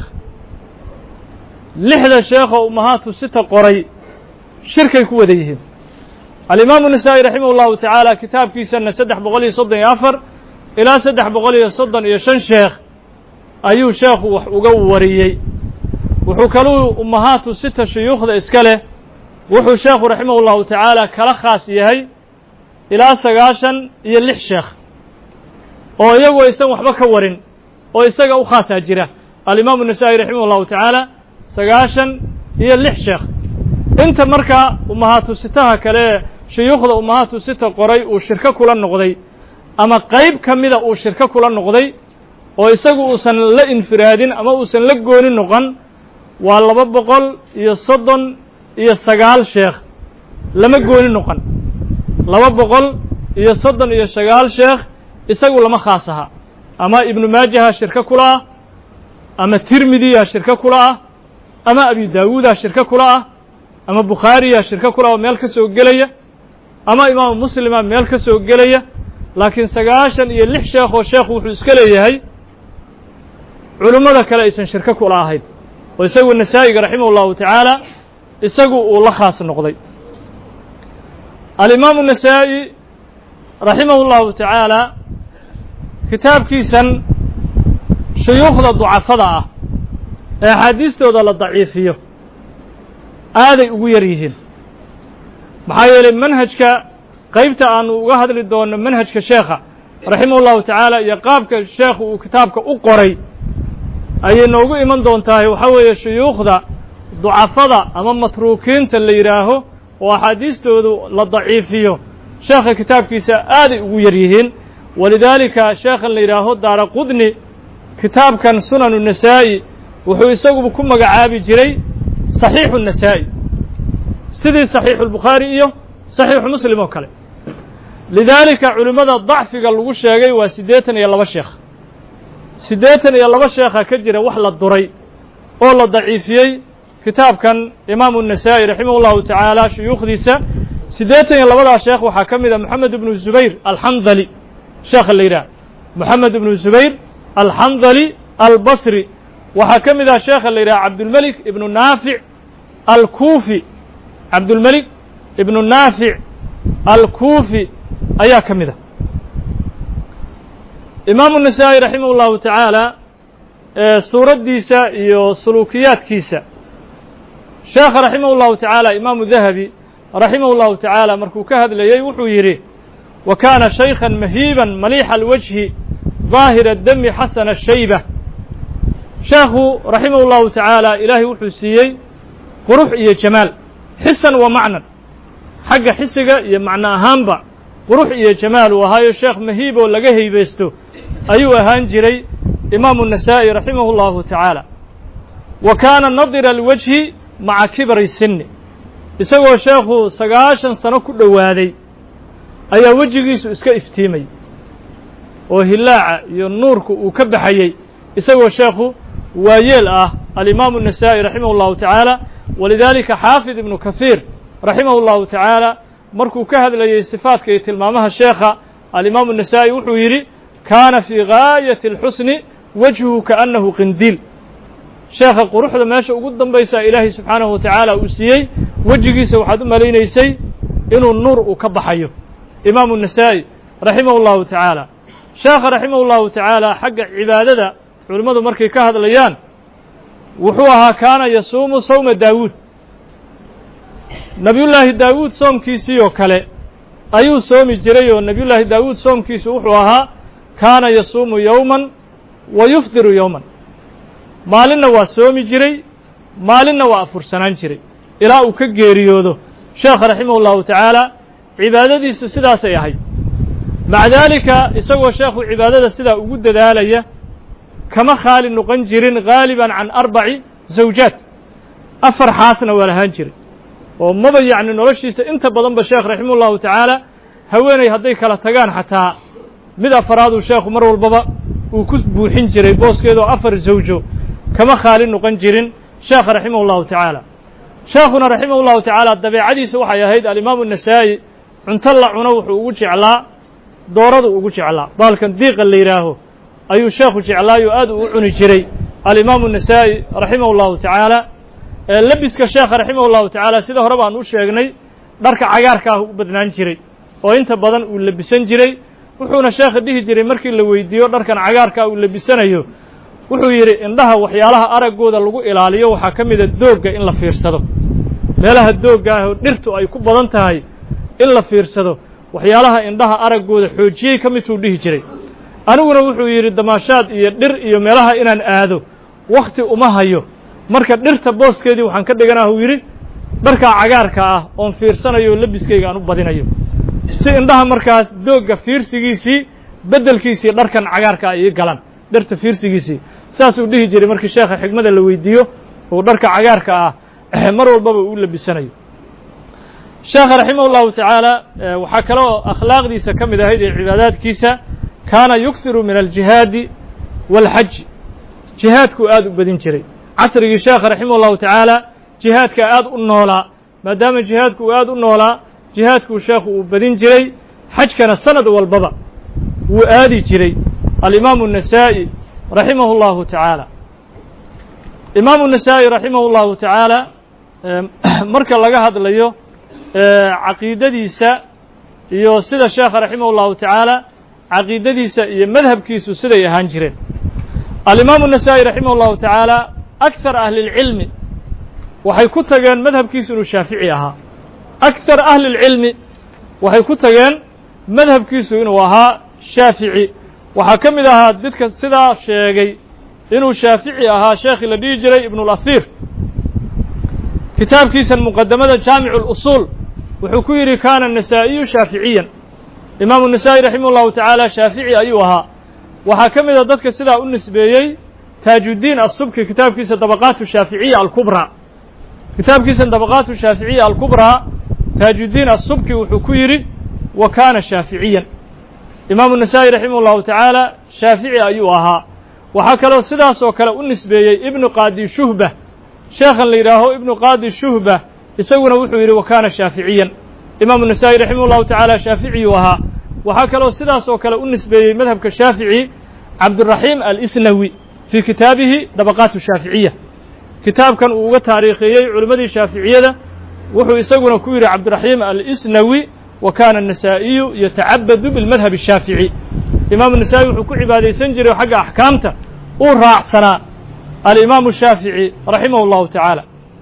lixda sheekoo ummahaatu sita qoray shirkay ku wada yihiin alimaamu nasaa'i raximah اllahu tacaala kitaabkiisana saddex boqol iyo soddon iyo afar ilaa saddex boqol iyo soddon iyo shan sheekh ayuu sheekhu wax uga wariyey wuxuu kaluu ummahaatu sita shuyuukhda iska leh wuxuu sheekhu raximah اllahu tacaala kala khaas yahay ilaa sagaashan iyo lix sheekh oo iyagu aysan waxba ka warin oo isaga u khaasaa jira alimaamu nasaa'i raximah اllahu tacaala sagaashan iyo lix sheekh inta markaa ummahaatu sitaha kale ee shuyuukhda ummahaatu sita qoray uu shirko kula noqday ama qayb ka mida uu shirko kula noqday oo isagu uusan la infiraadin ama uusan la gooni noqon waa laba boqol iyo soddon iyo sagaal sheekh lama gooni noqon laba boqol iyo soddon iyo sagaal sheekh isagu lama khaas aha ama ibnu maajaha shirko kula ah ama tirmidiya shirko kula ah ama abi daawuuda shirko kula ah ama bukhaariya shirko kula oo meel ka soo gelaya ama imaamu muslima meel ka soo gelaya laakiin sagaashan iyo lix sheekoo sheekhu wuxuu iska leeyahay culummada kale aysan shirko kula ahayn oo isagu nasaa'iga raximah اllahu tacaala isagu uu la khaas noqday alimaamu nasaa'i raximah اllahu tacaala kitaabkiisan shuyuukhda ducafada ah ee axaadiistooda la daciifiyo aaday ugu yar yihiin maxaa yeelay manhajka qaybta aanu uga hadli doono manhajka sheekha raximah اllahu tacaala iyo qaabka sheekhu uu kitaabka u qoray ayay noogu iman doontahay waxaa weeye shuyuukhda ducafada ama matruukiinta la yidhaaho oo axaadiistoodu la daciifiyo sheekha kitaabkiisa aaday ugu yar yihiin walidaalika sheekhan la yidhaaho daara qudni kitaabkan sunanu nasaa'i wuxuu isaguba ku magacaabi jiray saxiixu nasaa'i sidii saxiixu lbukhaari iyo saxiixu muslim oo kale lidaalika culimmada dacfiga lagu sheegay waa siddeetan iyo laba sheekh siddeetan iyo laba sheekha ka jira wax la duray oo la daciifiyey kitaabkan imaamu nasaa'i raximah llahu tacaala shuyuukhdiisa siddeetan iyo labadaa sheekh waxaa ka mid a moxamed ibnu zubayr alxandali sheekha la yidhaah moxamed ibnu zubayr alxandali albasri waxaa ka mid ah sheekha la yidhaha cabdulmelik ibnu naafic alkuufi cabdulmelik ibnu naafic alkuufi ayaa ka mid a imaamu nasaa'i raximah اllahu tacaala suuraddiisa iyo suluukiyaadkiisa sheekha raximah اllahu tacaala imaamu dahabi raximah اllahu tacaala markuu ka hadlayey wuxuu yidhi wa kaana shaykhan mahiiban maliixa alwajhi daahira dami xasana shayba sheekhu raximah اllahu tacaala ilaahay wuxuu siiyey qurux iyo jamaal xisan wa macnan xagga xisiga iyo macno ahaanba qurux iyo jamaal uu ahaayo sheekh mahiib oo laga heybeysto ayuu ahaan jiray imaamu nasaa'i raximah اllahu tacaala wa kaana nadira alwajhi maca kibari sinni isagoo sheekhu sagaashan sano ku dhowaaday ayaa wejigiisu iska iftiimay oo hilaaca iyo nuurku uu ka baxayey isagoo sheekhu waayeel ah alimaamu النasaa'i raximah اllahu tacaala walidaalika xaafid ibnu kahiir raximah اllahu tacaala markuu ka hadlayey sifaadka iyo tilmaamaha sheekha alimaamu النasaa'i wuxuu yidhi kaana fii gaayati اlxusni wajhuhu kaأnnahu qindiil sheekha quruxda meesha ugu dambaysa ilaahay subxaanahu wa tacaala uu siiyey wejigiisa waxaad u malaynaysay inuu nuur uu ka baxayo imaamu النasaa'i raximah اllahu tacaala sheekha raximah اllahu tacaala xagga cibaadada culimmadu markay ka hadlayaan wuxuu ahaa kaana yasuumu sawma daawuud nebiyullaahi daawuud soomkiisii oo kale ayuu soomi jiray oo nebiyullaahi daawuud soomkiisu wuxuu ahaa kaana yasuumu yowman wa yufdiru yowman maalinna waa soomi jiray maalinna waa afursanaan jiray ilaa uu ka geeriyoodo sheekha raximah اllahu tacaala cibaadadiisu sidaasay ahayd maca daalika isagoo sheekhu cibaadada sidaa ugu dadaalaya kama khaali noqon jirin gaaliban can arbaci zawjaad afar xaasna waa lahaan jiray oo maba yacni noloshiisa inta badanba sheekh raximah ullahu tacaala haweenay hadday kala tagaan xataa mid afaraaduu sheekhu mar walbaba uu ku buuxin jiray booskeedoo afar zawjo kama khaali noqon jirin sheekha raximah ullahu tacaala sheekhuna raximah ullahu tacaala dabeecadiisa waxay ahayd alimaamu النasaa'i cunto la cuno wuxuu ugu jeclaa dooradu ugu jeclaa baalkan diiqa la yidhaaho ayuu sheekhu jeclaayo aad uu u cuni jiray alimaamu النasaa'i raximah اllahu tacaala lebiska sheekha raximah اllahu tacaala sida hore baan u sheegnay dharka cagaarka ah u badnaan jiray oo inta badan uu lebisan jiray wuxuuna sheekha dhihi jiray markii la weydiiyo dharkan cagaarkaa uu lebisanayo wuxuu yidhi indhaha waxyaalaha araggooda lagu ilaaliyo waxaa ka mida doogga in la fiirsado meelaha doogga ah oo dhirtu ay ku badan tahay in la fiirsado waxyaalaha indhaha araggooda xoojiyey ka midtuu dhihi jiray aniguna wuxuu yidhi damaashaad iyo dhir iyo meelaha inaan aado wakhti uma hayo marka dhirta booskeedii waxaan ka dhiganah uu yidhi dharkaa cagaarka ah oon fiirsanayo oo lebiskayga aan u badinayo si indhaha markaas doogga fiirsigiisii beddelkiisii dharkan cagaarka ay ii galaan dhirta fiirsigiisii saasuu dhihi jiray markii sheekha xigmada la weydiiyo uu dharka cagaarka ah mar walbaba uu labisanayo sheekha raximah اllahu tacaala waxaa kaloo akhlaaqdiisa ka mid ahayd ee cibaadaadkiisa kaana yughiru min aljihaadi wاlxaji jihaadkuu aad u badin jiray casrigii sheekha raximah اllahu tacaala jihaadka aad u noolaa maadaama jihaadku uu aad u noolaa jihaadkuu sheekhu uu badin jiray xajkana sanad walbaba wuu aadi jiray alimaamu النasaa'i raximah اllahu tacaala imaamu النasaa'i raximah اllahu tacaala marka laga hadlayo caqiidadiisa iyo sida sheekha raximah اllahu tacaala caqiidadiisa iyo madhabkiisu siday ahaan jireen alimaamu النasaa'i raximah اllahu tacaala akar ahli اlcilmi waxay ku tageen madhabkiisu inuu shaafici ahaa akar ahli اlcilmi waxay ku tageen madhabkiisu inuu ahaa shaafici waxaa ka mid ahaa dadka sidaa sheegay inuu shaafici ahaa sheekhii la dhihi jiray ibn اlahir kitaabkiisan muqadamada jaamicu اlusuul wuxuu ku yidhi kaana nasaa'iyu shaaficiyan imaamu nasaa'i raximah اllahu tacaala shaafici ayuu ahaa waxaa ka mid a dadka sidaa u nisbeeyey taajuddiin asubki kitaabkiisa dabaqaatu shaaficiya alkubraa kitaabkiisan dabaqaatu shaaficiya alkubraa taajuddiin asubki wuxuu ku yidhi wa kaana shaaficiyan imaamu nasaa'i raximah اllahu tacaala shaafici ayuu ahaa waxaa kaloo sidaas oo kale u nisbeeyey ibnu qaadi shuhba sheekhan la yidhaaho ibnu qaadi shuhba isaguna wuxuu yidhi wa kaana shaaficiyan imaamu nasaa'i raximah اllahu tacaala shaaficiyuu ahaa waxaa kaloo sidaas oo kale u nisbeeyey madhabka shaafici cabduraxiim alisnawi fii kitaabihi dabaqaatu shaaficiya kitaabkan uu uga taariikheeyey culimmadii shaaficiyada wuxuu isaguna ku yidhi cabdiraxiim alisnawi wa kaana النasaa'iyu yatacabadu biاlmadhab الshaafici imaamu nasaa'i wuxuu ku cibaadaysan jiray xagga axkaamta uu raacsanaa alimaamu shaafici raximah اllahu tacaala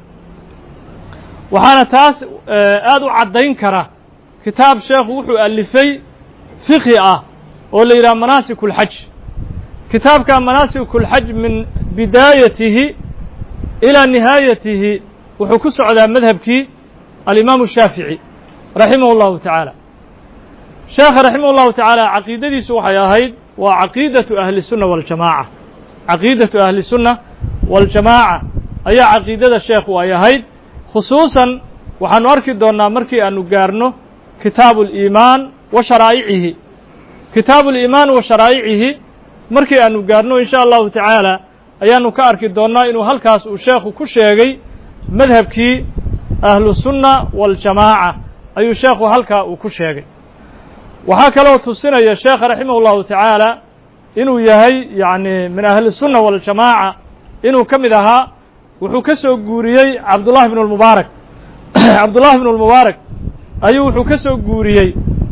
waxaana taas aad u caddayn kara kitaab sheekhu wuxuu alifay fiqhi ah oo la yidhaha manaasik اlxaj kitaabka manaasik اlxaj min bidaayatihi ilaa nihaayatihi wuxuu ku socdaa madhabkii alimaamu shaafici raximah اllahu tacaala sheekha raximah اllahu tacaala caqiidadiisu waxay ahayd waa caqiidatu ahli الsunna waاljamaaca caqiidatu ahli الsunna waاljamaaca ayaa caqiidada sheekhu ay ahayd khusuusan waxaanu arki doonnaa markii aanu gaarno kitaabu اliimaan wa sharaa'icihi kitaabu اliimaan wa sharaa'icihi markii aanu gaarno in sha allahu tacaala ayaanu ka arki doonnaa inuu halkaas uu sheekhu ku sheegay madhabkii ahlusunna waاljamaaca ayuu sheekhu halkaa uu ku sheegay waxaa kaloo tusinaya sheekha raximah اllahu tacaala inuu yahay yacni min ahli الsunna waاljamaaca inuu ka mid ahaa wuxuu ka soo guuriyey cabdullahi bn اlmubaarak cabdullahi bn اlmubaarak ayuu wuxuu ka soo guuriyey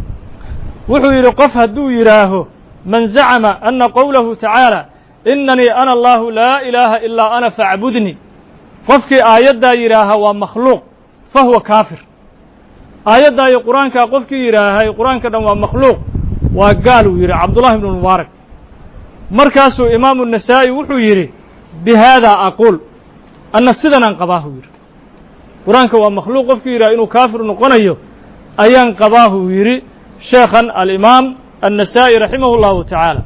wuxuu yidhi qof hadduu yidhaaho man zacama ana qowlahu tacaala inanii ana allahu laa ilaaha ilaa ana faacbudnii qofkii aayaddaa yidhaaha waa makhluuq fa huwa kaafir aayaddaa iyo qur-aankaa qofkii yidhaahay qur-aanka dhan waa makhluuq waa gaal uu yidhi cabdullahi bn mubaarak markaasuu imaamu nasaa'i wuxuu yidhi bi haadaa aquul anna sidanaan qabaahu yidhi qur-aanka waa makhluuq qofkii yidhaha inuu kaafir noqonayo ayaan qabaahu yidhi sheekhan alimaam annasaa'i raximah اllahu tacaala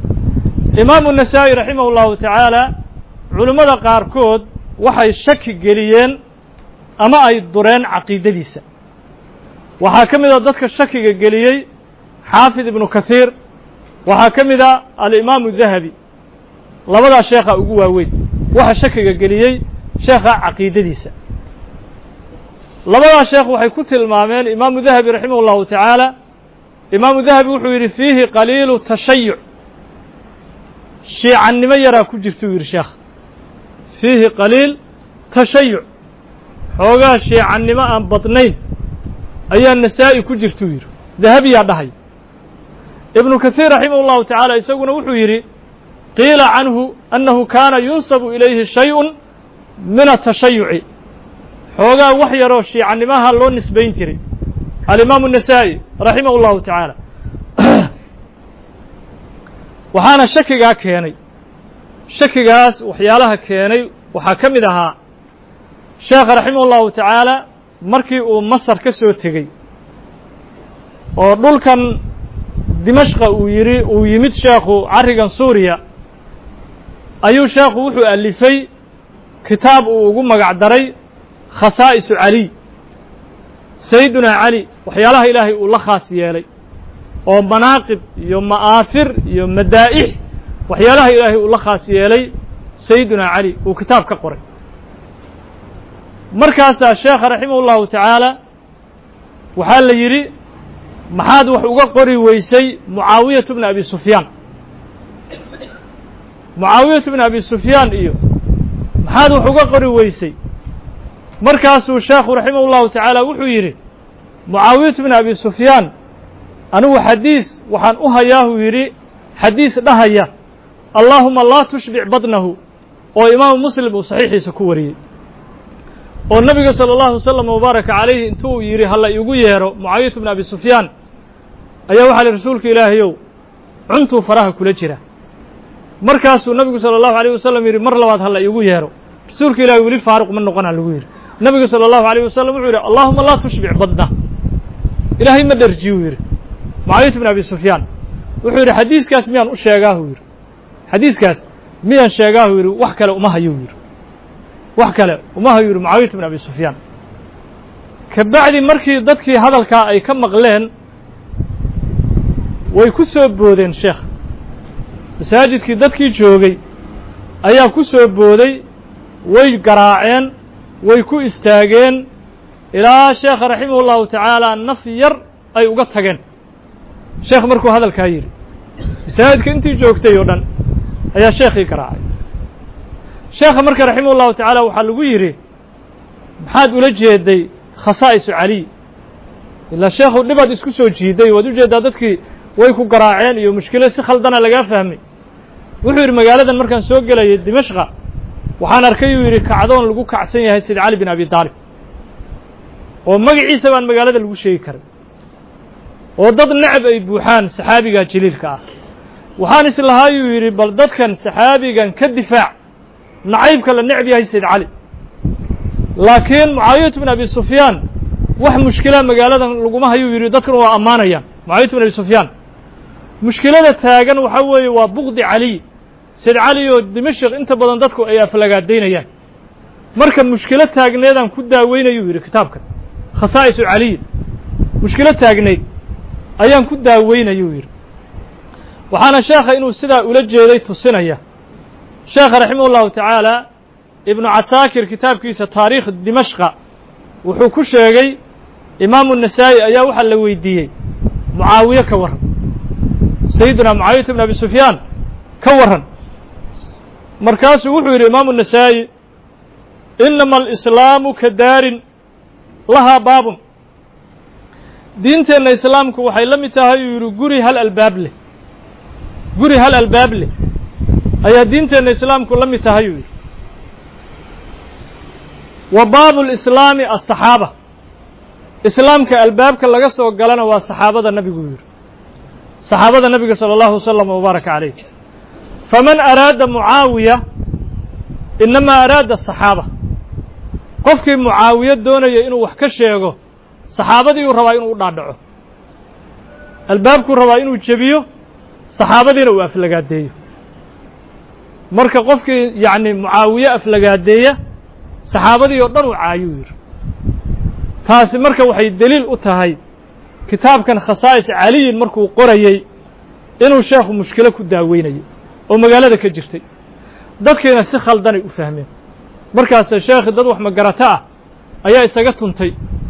imaamu nasaa'i raximah اllahu tacaala culimmada qaarkood waxay shaki geliyeen ama ay dureen caqiidadiisa waxaa ka mid a dadka shakiga geliyey xaafid ibnu kahiir waxaa ka mid a alimaamu dahabi labadaa sheekha ugu waaweyn waxa shakiga geliyey sheekha caqiidadiisa labadaa sheekh waxay ku tilmaameen imaamu dahabi raximah اllahu tacaala imaamu dahabi wuxuu yidhi fiihi qaliilu tashayuc shiicannimo yaraa ku jirta uu yidhi sheekh fiihi qaliil tashayuc xoogaa shiicannimo aan badnayn ayaa nasaa'i ku jirta uu yidhi dahabiyaa dhahay ibnu kasiir raximah اllahu tacaala isaguna wuxuu yidhi qiila canhu annahu kaana yunsabu ilayhi shayءun min atashayuci xoogaa wax yaroo shiicanimaha loo nisbayn jiray alimaamu النasaa'i raximah اllahu tacaala waxaana shakigaa keenay shakigaas waxyaalaha keenay waxaa ka mid ahaa sheekha raximah اllahu tacaala markii uu masar ka soo tegey oo dhulkan dimashqa uu yidhi uu yimid sheekhu carrigan suuriya ayuu sheekhu wuxuu alifay kitaab uu ugu magac daray khasaa'isu caliy sayidunaa cali waxyaalaha ilaahay uu la khaas yeelay oo manaaqib iyo ma'aafir iyo madaa'ix waxyaalaha ilaahay uu la khaas yeelay sayidunaa cali uu kitaab ka qoray markaasaa sheekha raximah ullahu tacaala waxaa la yidhi maxaad wax uga qori weysay mucaawiyatu bna abi sufyaan mucaawiyatu bna abi sufyaan iyo maxaad wax uga qori weysay markaasuu sheekhu raximah ullahu tacaala wuxuu yidhi mucaawiyatu bna abi sufyaan anigu xadiis waxaan u hayaahuu yidhi xadiis dhahaya allaahuma laa tushbic badnahu oo imaamu muslim uu saxiixiisa ku wariyey oo nebiga salى اllahu wasalam wabaaraka calayhi intuu yidhi hala iigu yeedho mucaawiyatu bna abi sufyaan ayaa waxaa li rasuulka ilaahayow cuntuu faraha kula jira markaasuu nebigu salى اllahu alيyh wasalam yidhi mar labaad hala iigu yeedho rasuulka ilahi weli faaruq ma noqona lagu yidhi nebigu salى اllahu alيyh wasalam wuxuu yidhi allahuma laa tushbic badna ilaahay ma dherjiyu yidhi mucaawiyatu bn abi sufyaan wuxuu yidhi xadiiskaas miyaan u sheegaahu yidhi xadiiskaas miyaan sheegaahu yidhi wax kale uma hayuu yidhi wax kale uma hayu yidhi mucaawiyatu bn abi sufyaan ka bacdi markii dadkii hadalkaa ay ka maqleen way ku soo boodeen sheekh masaajidkii dadkii joogay ayaa ku soo booday way garaaceen way ku istaageen ilaa sheekha raximah ullahu tacaala naf yar ay uga tageen sheekh markuu hadalkaa yidhi masaajidka intii joogtay oo dhan ayaa sheekhii garaacay sheekha marka raximah ullahu tacaala waxaa lagu yidhi maxaad ula jeeday khasaa'isu caliy ilaa sheekhu dhibaad isku soo jiiday waad u jeeddaa dadkii way ku garaaceen iyo mushkilo si khaldana lagaa fahmay wuxuu yidhi magaaladan markaan soo gelayay dimashqa waxaan arkay uu yidhi kacdoon lagu kacsan yahay sida cali bin abi taalib oo magaciisa baan magaalada lagu sheegi karay oo dad necab ay buuxaan saxaabiga jaliilka ah waxaan islahaayuu yidhi bal dadkan saxaabigan ka difaac nacaybka la necb yahay sayd cali laakiin mucaawiyatu bin abi sufyaan wax mushkila magaaladan laguma hayuu yidhi dadkan waa ammaanayaan mucaawiyatu bin abi sufyaan mushkilada taagan waxaa weeye waa bukdi caliy sayd cali oo dimashik inta badan dadku ay aflagaadaynayaan marka mushkilo taagneedaan ku daaweynayuu yidhi kitaabkan khasaa'isu caliy mushkilo taagneyd ayaan ku daaweynayuu yidhi waxaana sheekha inuu sidaa ula jeeday tusinaya sheekha raximah ullahu tacaala ibnu casaakir kitaabkiisa taariikh dimashqa wuxuu ku sheegay imaamu nasaa'i ayaa waxaa la weydiiyey mucaawiye ka warran sayidina mucaawiyata bn abi sufyaan ka warran markaasuu wuxuu yidhi imaamu nasaa'i inama alislaamu ka daarin lahaa baabun diinteenna islaamku waxay la mid tahay uu yidhi guri hal albaab leh guri hal albaab leh ayaa diinteenna islaamku la mid tahay uu yidhi wa baabu lislaami asaxaaba islaamka albaabka laga soo galana waa saxaabada nebigu yidhi saxaabada nebiga salى اllahu wasalam wbaaraka calayh faman araada mucaawiya inamaa araada asaxaaba qofkii mucaawiye doonaya inuu wax ka sheego saxaabadii uu rabaa inuu u dhaadhaco albaabkuu rabaa inuu jebiyo saxaabadiina uu aflagaadeeyo marka qofkii yacni mucaawiye aflagaadeeya saxaabadii oo dhan uu caayuu yidhi taasi marka waxay deliil u tahay kitaabkan khasaa'is caliyin markuu qorayey inuu sheekhu mushkilo ku daaweynayo oo magaalada ka jirtay dadkiina si khaldanay u fahmeen markaase sheekhi dad wax magarato ah ayaa isaga tuntay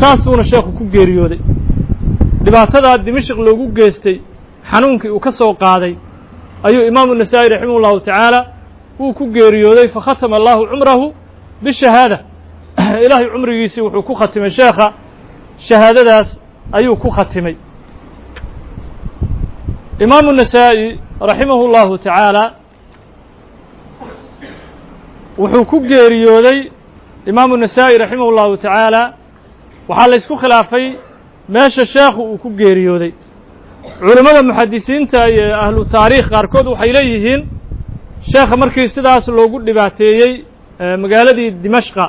saasuuna sheekhu ku geeriyooday dhibaatadaa dimashik loogu geystay xanuunkii uu ka soo qaaday ayuu imaamu nasaa'i raximah ullahu tacaala wuu ku geeriyooday fakhatama allahu cumrahu bishahaada ilaahay cumrigiisii wuxuu ku khatimay sheekha shahaadadaas ayuu ku khatimay imaamu nasaa'i raximahu llahu tacaala wuxuu ku geeriyooday imaamu nasaa'i raximah llahu tacaala waxaa la ysku khilaafay meesha sheekhu uu ku geeriyooday culimmada muxadisiinta iyo ahlu taariikh qaarkood waxay leeyihiin sheekha markii sidaas loogu dhibaateeyey magaaladii dimashqa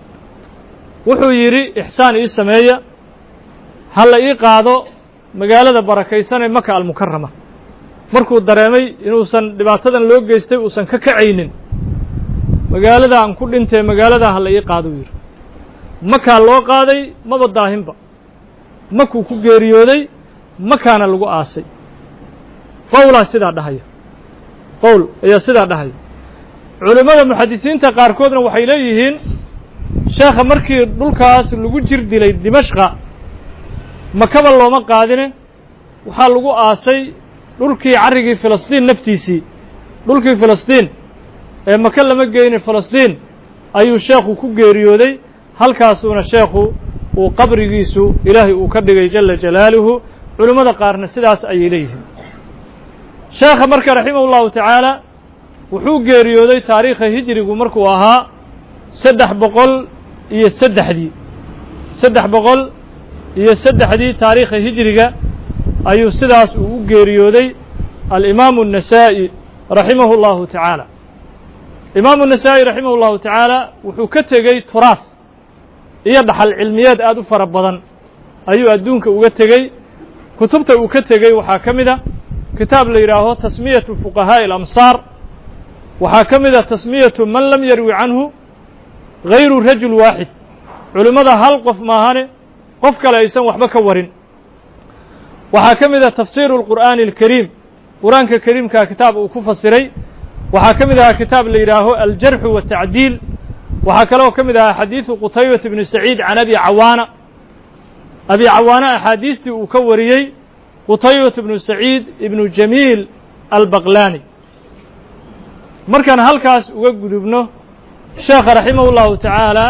wuxuu yidhi ixsaan ii sameeya ha la ii qaado magaalada barakaysan ee maka almukarama markuu dareemay inuusan dhibaatadan loo geystay uusan ka kacaynin magaalada aan ku dhintee magaaladaa ha la ii qaado uu yidhi makaa loo qaaday maba daahinba makuu ku geeriyooday makaana lagu aasay qowlaa sidaa dhahaya qowl ayaa sidaa dhahaya culimmada muxadisiinta qaarkoodna waxay leeyihiin sheekha markii dhulkaas lagu jir dilay dimashqa makaba looma qaadine waxaa lagu aasay dhulkii carrigii filistiin naftiisii dhulkii filistiin ee maka lama geynin filistiin ayuu sheekhu ku geeriyooday halkaasuuna sheekhu uu qabrigiisu ilaahay uu ka dhigay jala jalaaluhu culimmada qaarna sidaas ayay leeyihiin sheekha marka raximah ullahu tacaala wuxuu geeriyooday taariikha hijrigu markuu ahaa saddex boqol iyo saddexdii saddex boqol iyo saddexdii taariikha hijriga ayuu sidaas uu u geeriyooday alimaamu النasaa'i raximahu اllahu tacaala imaamu النasaa'i raximah اllahu tacaala wuxuu ka tegey turaas iyo dhaxal cilmiyeed aad u fara badan ayuu adduunka uga tegey kutubta uu ka tegey waxaa ka mid a kitaab la yidhaaho tasmiyaةu fuqahaaءi اlamsaar waxaa ka mid a tasmiyatu man lam yarwi canhu gayru rajul waaxid culimmada hal qof maahane qof kale aysan waxba ka warin waxaa ka mid a tafsiiru اlqur'aani اlkariim qur-aanka kariimkaa kitaab uu ku fasiray waxaa ka mid ahaa kitaab la yidhaaho aljarxu waatacdiil waxaa kaloo ka mid ahaa xadiidu qutaybata bni saciid can abi cawaana abi cawaana axaadiistii uu ka wariyey qutaybata bnu saciid ibnu jamiil albaqlaani markaan halkaas uga gudubno sheekha raximah اllahu tacaala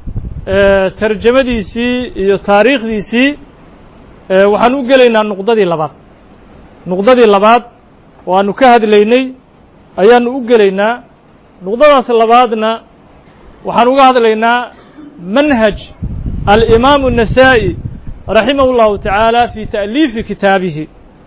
tarjamadiisii iyo taariikhdiisii waxaan u gelaynaa nuqdadii labaad nuqdadii labaad oo aanu ka hadlaynay ayaanu u gelaynaa nuqdadaas labaadna waxaan uga hadlaynaa manhaj alimaamu النasaa'i raximah اllahu tacaala fi ta'liifi kitaabihi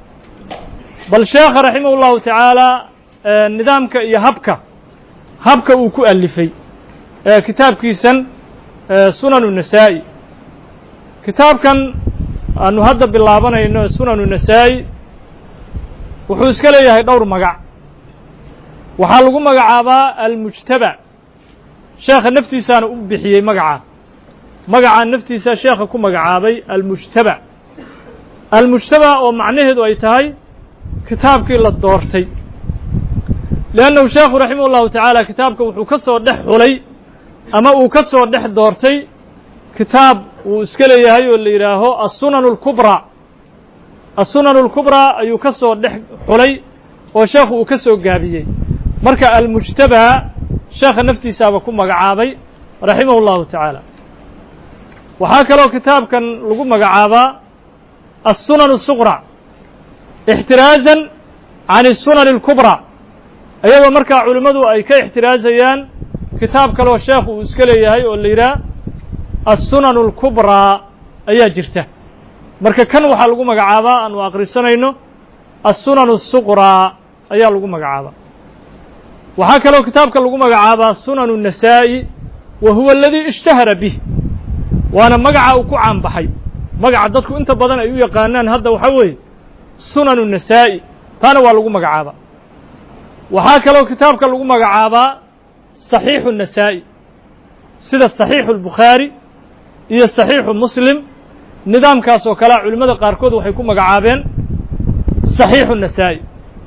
bal sheekha raximah اllahu tacaala nidaamka iyo habka habka uu ku alifay kitaabkiisan sunanu nasaa'i kitaabkan aanu hadda bilaabanayno sunanu nasaa'i wuxuu iska leeyahay dhowr magac waxaa lagu magacaabaa almujtaba sheekha naftiisaana u bixiyey magacaa magacaa naftiisa sheekha ku magacaabay almujtaba almujtaba oo macnaheedu ay tahay kitaabkii la doortay liannahu sheekhu raximah ullahu tacaala kitaabka wuxuu ka soo dhex xulay ama uu ka soo dhex doortay kitaab uu iska leeyahay oo la yidhaaho assunan اlkubraa assunan اlkubraa ayuu ka soo dhex xulay oo sheekhu uu ka soo gaabiyey marka almujtabaa sheekha naftiisaaba ku magacaabay raximah اllahu tacaala waxaa kaloo kitaabkan lagu magacaabaa assunan الsuqra ixtiraazan can الsunan اlkubraa iyadoo markaa culimmadu ay ka ixtiraazayaan kitaab kaloo sheekhu uu iska leeyahay oo la yidhaah assunan اlkubraa ayaa jirta marka kan waxaa lagu magacaabaa aanu akhrisanayno assunan الsuqraa ayaa lagu magacaabaa waxaa kaloo kitaabka lagu magacaabaa sunan النasaa'i wa huwa aladii ishtahara bih waana magaca uu ku caanbaxay magaca dadku inta badan ay u yaqaanaan hadda waxaa weeye sunan النasaa'i taana waa lagu magacaabaa waxaa kaloo kitaabka lagu magacaabaa صaxiixu النasaa'i sida صaxiixu الbukhaari iyo صaxiixu muslim nidaamkaas oo kalea culimmada qaarkood waxay ku magacaabeen صaxiixu النasaa'i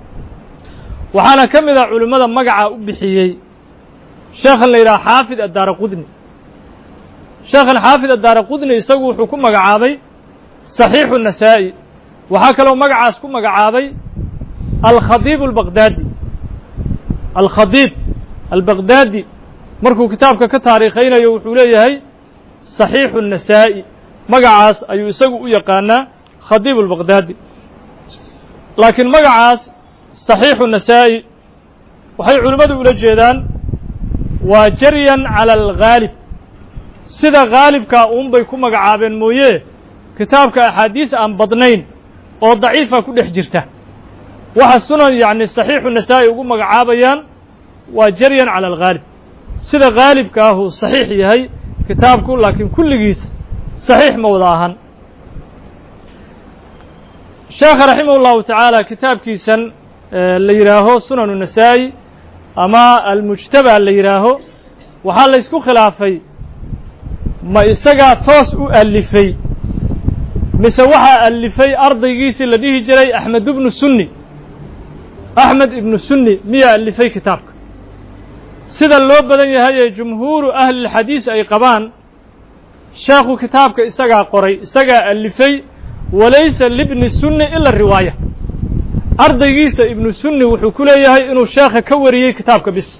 waxaana ka mid a culimmada magaca u bixiyey sheekhan la yidhaha xaafid addaara qudni sheekhan xaafid addaara qudni isagu wuxuu ku magacaabay saxiixu nasaa'i waxaa kaloo magacaas ku magacaabay alkhadiib albaqdaadi alkhadiib albaqdaadi markuu kitaabka ka taariikhaynayo wuxuu leeyahay saxiixu nasaa'i magacaas ayuu isagu u yaqaanaa khadiib albaqdaadi laakiin magacaas saxiixu nasaa'i waxay culimmadu ula jeedaan waa jaryan cala alghaalib sida khaalibkaa uunbay ku magacaabeen mooye kitaabka axaadiis aan badnayn oo daciifa ku dhex jirta waxa sunan yacni saxiixu nasaa'i ugu magacaabayaan waa jaryan cala alghaalib sida khaalibka ah uu saxiix yahay kitaabku laakiin kulligiis saxiix ma wada ahan sheekha raximah ullahu tacaala kitaabkiisan la yidhaaho sunanu nasaa'i ama almujtaba la yidhaaho waxaa la ysku khilaafay ma isagaa toos u alifay mise waxaa alifay ardaygiisii la dhihi jiray axmed ibnu sunni axmed ibnu sunni miyaa alifay kitaabka sida loo badan yahay ee jumhuuru ahlilxadiis ay qabaan sheekhu kitaabka isagaa qoray isagaa alifay walaysa libni sunni ila riwaaya ardaygiisa ibnu sunni wuxuu ku leeyahay inuu sheekha ka wariyey kitaabka bis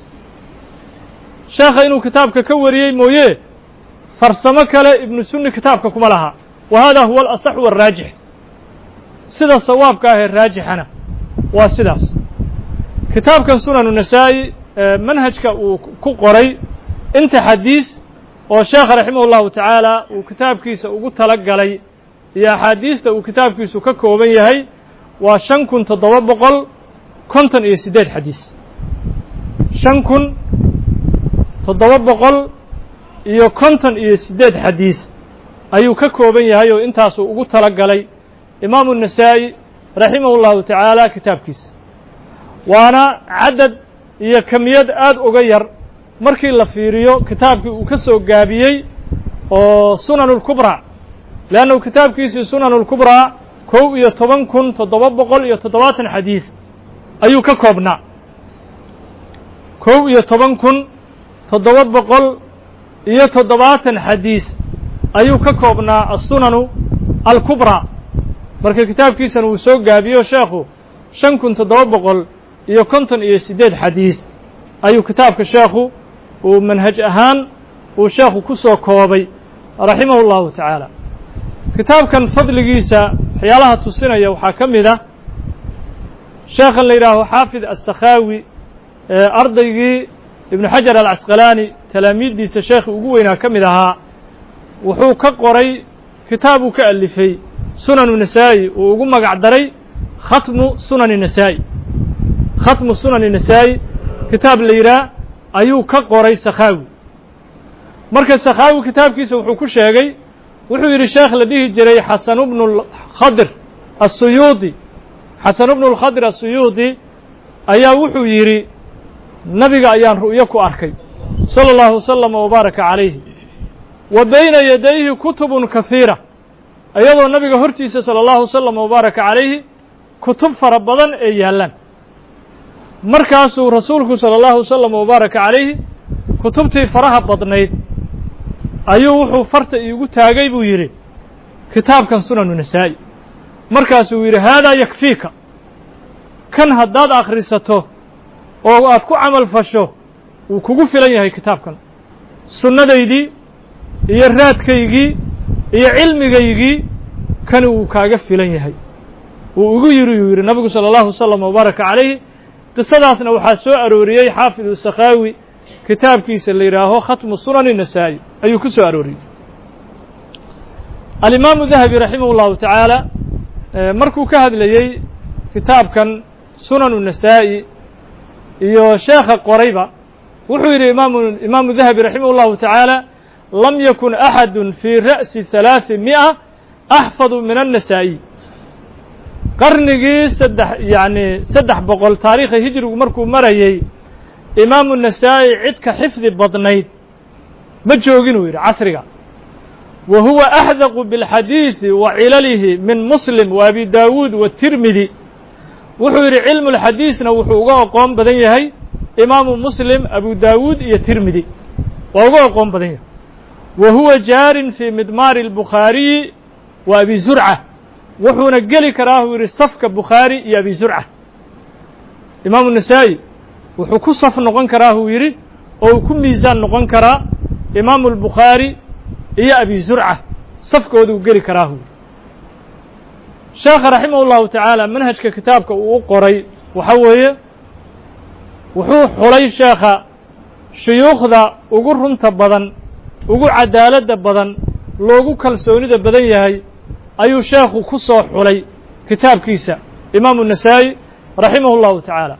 sheekha inuu kitaabka ka wariyey mooye farsamo kale ibnu sunni kitaabka kuma laha wa hada huwa alasax waraajix sida sawaabka ah ee raajixana waa sidaas kitaabkan sunanu nasaa'i manhajka uu ku qoray inta xadiis oo sheekha raximah ullahu tacaala uu kitaabkiisa ugu tala galay iyo axaadiista uu kitaabkiisu ka kooban yahay waa shan kun toddoba boqol konton iyo siddeed xadiis shan kun toddoba boqol iyo konton iyo siddeed xadiis ayuu ka kooban yahay oo intaasuu ugu tala galay imaamu nasaa'i raximah ullahu tacaala kitaabkiisa waana cadad iyo kamiyad aada uga yar markii la fiiriyo kitaabkii uu ka soo gaabiyey oo sunan اlkubraa leannahu kitaabkiisii sunan اlkubraa kow iyo toban kun toddoba boqol iyo toddobaatan xadiis ayuu ka koobnaa kow iyo toban kun toddoba boqol iyo toddobaatan xadiis ayuu ka koobnaa asunanu alkubraa marka kitaabkiisana uu soo gaabiyo sheekhu shan kun toddoba boqol iyo konton iyo siddeed xadiis ayuu kitaabka sheekhu uu manhaj ahaan uu sheekhu ku soo koobay raximahu اllahu tacaala kitaabkan fadligiisa waxyaalaha tusinaya waxaa ka mid ah sheekhan la yidhaaho xaafid aلsakhaawi ardaygii ibnu xajar alcasqalaani talaamiiddiisa sheekhi ugu weynaa ka mid ahaa wuxuu ka qoray kitaab uu ka alifay sunanu nasaa'i uu ugu magac daray khatmu sunani nasaa'i khatmu sunani nasaa'i kitaab la yidhaah ayuu ka qoray sakhaawi marka sakhaawi kitaabkiisa wuxuu ku sheegay wuxuu yidhi sheekh la dhihi jiray xasanu bnu khadir asuyuudi xasanu bnu lkhadir asuyuudi ayaa wuxuu yidhi nabiga ayaan ru'yo ku arkay sala allahu wasalama wabaaraka calayhi wa bayna yadayhi kutubun kahiira iyadoo nabiga hortiisa sala allahu wasalama wabaaraka calayhi kutub fara badan ee yaallaan markaasuu rasuulku sala allahu wasalam wabaaraka calayhi kutubtii faraha badnayd ayuu wuxuu farta iigu taagay buu yidhi kitaabkan sunanu nasaa'i markaasuu yidhi haadaa yakfiika kan haddaad akhrisato oo aad ku camal fasho wuu kugu filan yahay kitaabkan sunnadaydii iyo raadkaygii iyo cilmigaygii kani wuu kaaga filan yahay wuu igu yidhi uu yidhi nabigu sala allahu wasalam wabaaraka calayhi qisadaasna waxaa soo arooriyey xaafidu sakhaawi kitaabkiisa la yidhaaho khatmu sunani nasaa'i ayuu ku soo arooriyey alimaamu dahabi raximah اllahu tacaala markuu ka hadlayey kitaabkan sunanu nasaa'i iyo sheekha qorayba wuxuu yidhi imaamu imaamu dahabi raximah اllahu tacaala lam yakun axadu fii ra'si halaaثi mi'a axfadu min annasaa'i qarnigii saddex yacni saddex boqol taariikha hijrigu markuu marayey imaamu nasaa'i cid ka xifdi badnayd ma joogin uu yidhi casriga wa huwa axdaqu biاlxadiidi wa cilalihi min muslim wa abi daawuud watirmidi wuxuu yidhi cilmu lxadiisna wuxuu uga oqoon badan yahay imaamu muslim abu daawuud iyo tirmidi waa uga oqoon badan yahay wa huwa jaarin fii midmaari albukhaariyi wa abi zurca wuxuuna geli karaa uu yidhi safka bukhaari iyo abi zurca imaamu nasaa'i wuxuu ku saf noqon karaa uu yidhi oo uu ku miisaan noqon karaa imaamu albukhaari iyo abi zurca safkooduu geli karaa uu yidhi sheekha raximah ullahu tacaala manhajka kitaabka uu u qoray waxa weeye wuxuu xulay sheekha shuyuukhda ugu runta badan ugu cadaaladda badan loogu kalsoonida badan yahay ayuu sheekhu ku soo xulay kitaabkiisa imaamu nasaa'i raximah اllahu tacaala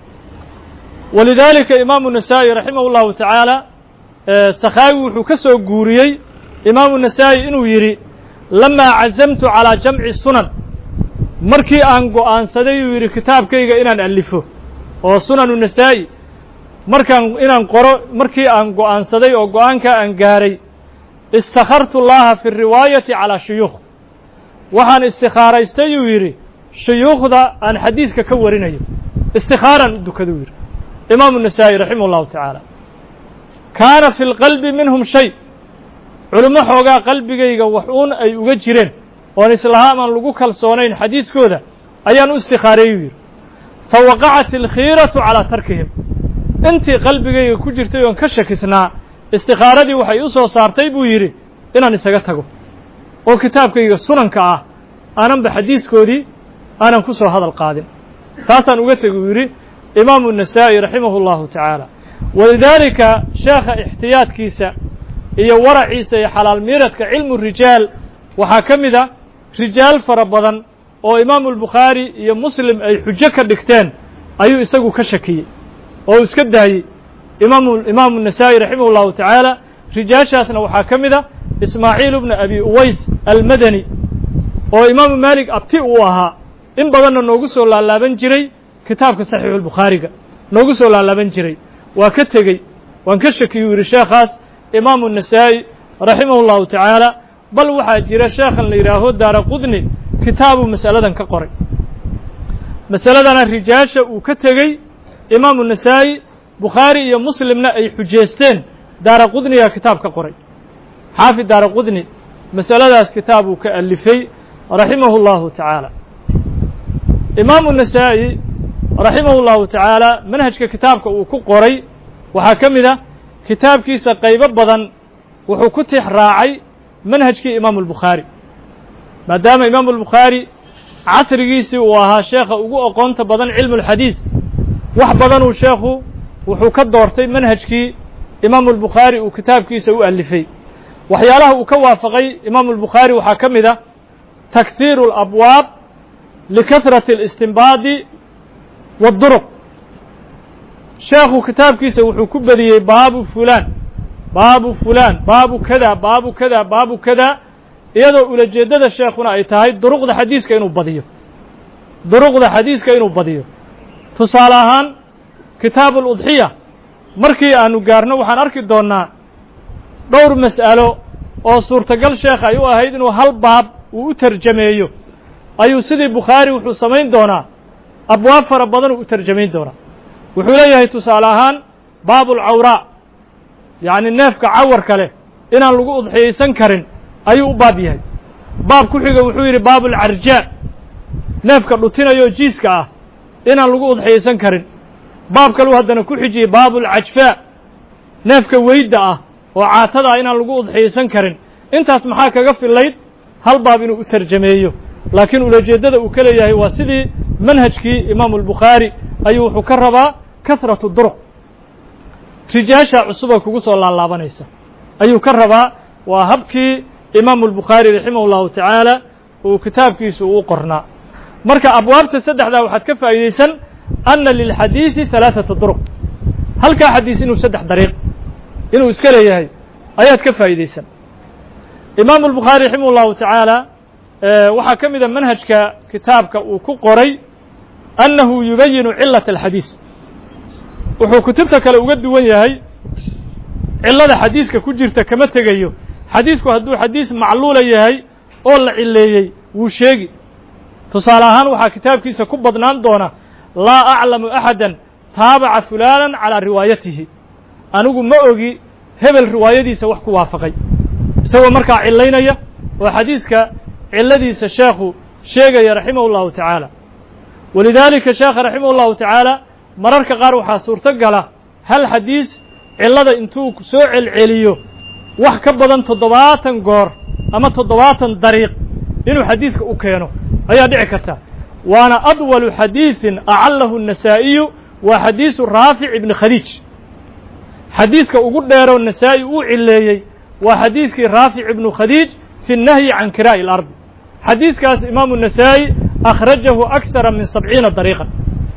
walidaalika imaamu nasaa'i raximah اllahu tacaala sakhaawi wuxuu ka soo guuriyey imaamu nasaa'i inuu yidhi lamaa cazamtu calaa jamci sunan markii aan go'aansaday uu yidhi kitaabkayga inaan alifo oo sunanu nasaa'i markaan inaan qoro markii aan go'aansaday oo go'aankaa aan gaaray istakhartu llaha fi riwaayati calaa shuyuukh waxaan istikhaaraystay uu yidhi shuyuukhda aan xadiiska ka warinayo istikhaaraan u dukaduu yidhi imaamu nasaa'i raximah اllahu tacaala kaana fi lqalbi minhum shay culimo xoogaa qalbigayga wax uun ay uga jireen oon islahaam aan lagu kalsoonayn xadiiskooda ayaan u istikhaarayuu yidhi fa waqacat alkhiiratu calaa tarkihim intii qalbigayga ku jirtay oon ka shakisnaa istikhaaradii waxay u soo saartay buu yidhi inaan isaga tago oo kitaabkayga sunanka ah aananba xadiiskoodii aanan ku soo hadal qaadin taasaan uga tegi uu yidhi imaamu nasaa'i raximahu اllahu tacaala walidaalika sheekha ixtiyaadkiisa iyo waraciisa iyo xalaal miiradka cilmu rijaal waxaa ka mid a rijaal fara badan oo imaamu albukhaari iyo muslim ay xujo ka dhigteen ayuu isagu ka shakiyey oo iska daayey imaamu imaamu nasaa'i raximah اllahu tacaala rijaashaasna waxaa ka mid a ismaaciil bna abi uways almadani oo imaamu maalik abti uu ahaa in badanna noogu soo laalaaban jiray kitaabka saxiixulbukhaariga noogu soo laalaaban jiray waa ka tegey waan ka shakiyuu yidhi sheekhaas imaamu nasaa'i raximah اllahu tacaala bal waxaa jira sheekhan la yidhaaho daara qudni kitaabuu masaladan ka qoray masaladana rijaasha uu ka tegey imaamu nasaa'i bukhaari iyo muslimna ay xujeesteen daara qudniga kitaab ka qoray xaafid daara qudni masaladaas kitaab uu ka alifay raximah اllahu tacaala imaamu nasaa'i raximah اllahu tacaala manhajka kitaabka uu ku qoray waxaa ka mid ah kitaabkiisa qaybo badan wuxuu ku tix raacay manhajkii imaamu albukhaari maadaama imaamu albukhaari casrigiisii uu ahaa sheekha ugu aqoonta badan cilmu اlxadiis wax badanuu sheekhu wuxuu ka doortay manhajkii imaamu albukhaari uu kitaabkiisa u alifay waxyaalaha uu ka waafaqay imaamu albukhaari waxaa ka mid ah takhiiru اlabwaab likasrati اlistinbaadi wاduruq sheekhu kitaabkiisa wuxuu ku bediyey baabu fulaan baabu fulaan baabu kada baabu kada baabu kada iyadoo ulajeeddada sheekhuna ay tahay duruqda xadiiska inuu badiyo duruqda xadiiska inuu badiyo tusaale ahaan kitaabu aludxiya markii aanu gaarno waxaan arki doonnaa dhowr mas'alo oo suurtagal sheekh ay u ahayd inuu hal baab uu u tarjameeyo ayuu sidii bukhaari wuxuu samayn doonaa abwaab fara badan uu u tarjamayn doonaa wuxuu leeyahay tusaale ahaan baabu alcawraa yacni neefka cawarka leh inaan lagu udxiyaysan karin ayuu u baab yahay baab ku xiga wuxuu yidhi baabu alcarjaa neefka dhutinayoo jiiska ah inaan lagu udxiyaysan karin baab kaluu haddana ku xijiyey baabu alcajfaa neefka weydda ah oo caatada ah inaan lagu udxiyaysan karin intaas maxaa kaga fillayd hal baab inuu u tarjameeyo laakiin ulajeeddada uu ka leeyahay waa sidii manhajkii imaamu albukhaari ayuu wuxuu ka rabaa kasratu duruq rijaasha cusuba kugu soo laalaabanaysa ayuu ka rabaa waa habkii imaamu albukhaari raximah اllahu tacaala uu kitaabkiisu uu qornaa marka abwaabta saddexdaa waxaad ka faa'iidaysan ana lilxadiidi halaaثata duruq halkaa xadiis inuu saddex dariiq inuu iska leeyahay ayaad ka faa'iidaysan imaamu albukhaari raximah اllahu tacaala waxaa ka mida manhajka kitaabka uu ku qoray annahu yubayinu cilaة alxadiis wuxuu kutubta kale uga duwan yahay cilada xadiiska ku jirta kama tegayo xadiisku hadduu xadiis macluula yahay oo la cileeyey wuu sheegi tusaale ahaan waxaa kitaabkiisa ku badnaan doona laa aclamu axada taabaca fulaanan calaa riwaayatihi anigu ma ogi hebel riwaayadiisa wax ku waafaqay isagoo markaa cilaynaya oo xadiiska ciladiisa sheekhu sheegaya raximah اllahu tacaala walidaalika sheekha raximah اllahu tacaala mararka qaar waxaa suurto gala hal xadiis cillada intuu soo celceliyo wax ka badan toddobaatan goor ama toddobaatan dariiq inuu xadiiska u keeno ayaa dhici karta waana adwalu xadiiثin acalahu النasaa'iyu waa xadiisu raafic ibni khadiij xadiiska ugu dheeroo nasaa'i uu cileeyey waa xadiiskii raafic ibnu khadiij fi الnahyi can kiraa'i اlardi xadiiskaas imaamu النasaa'i akhrajahu akثara min sabciina dariiqan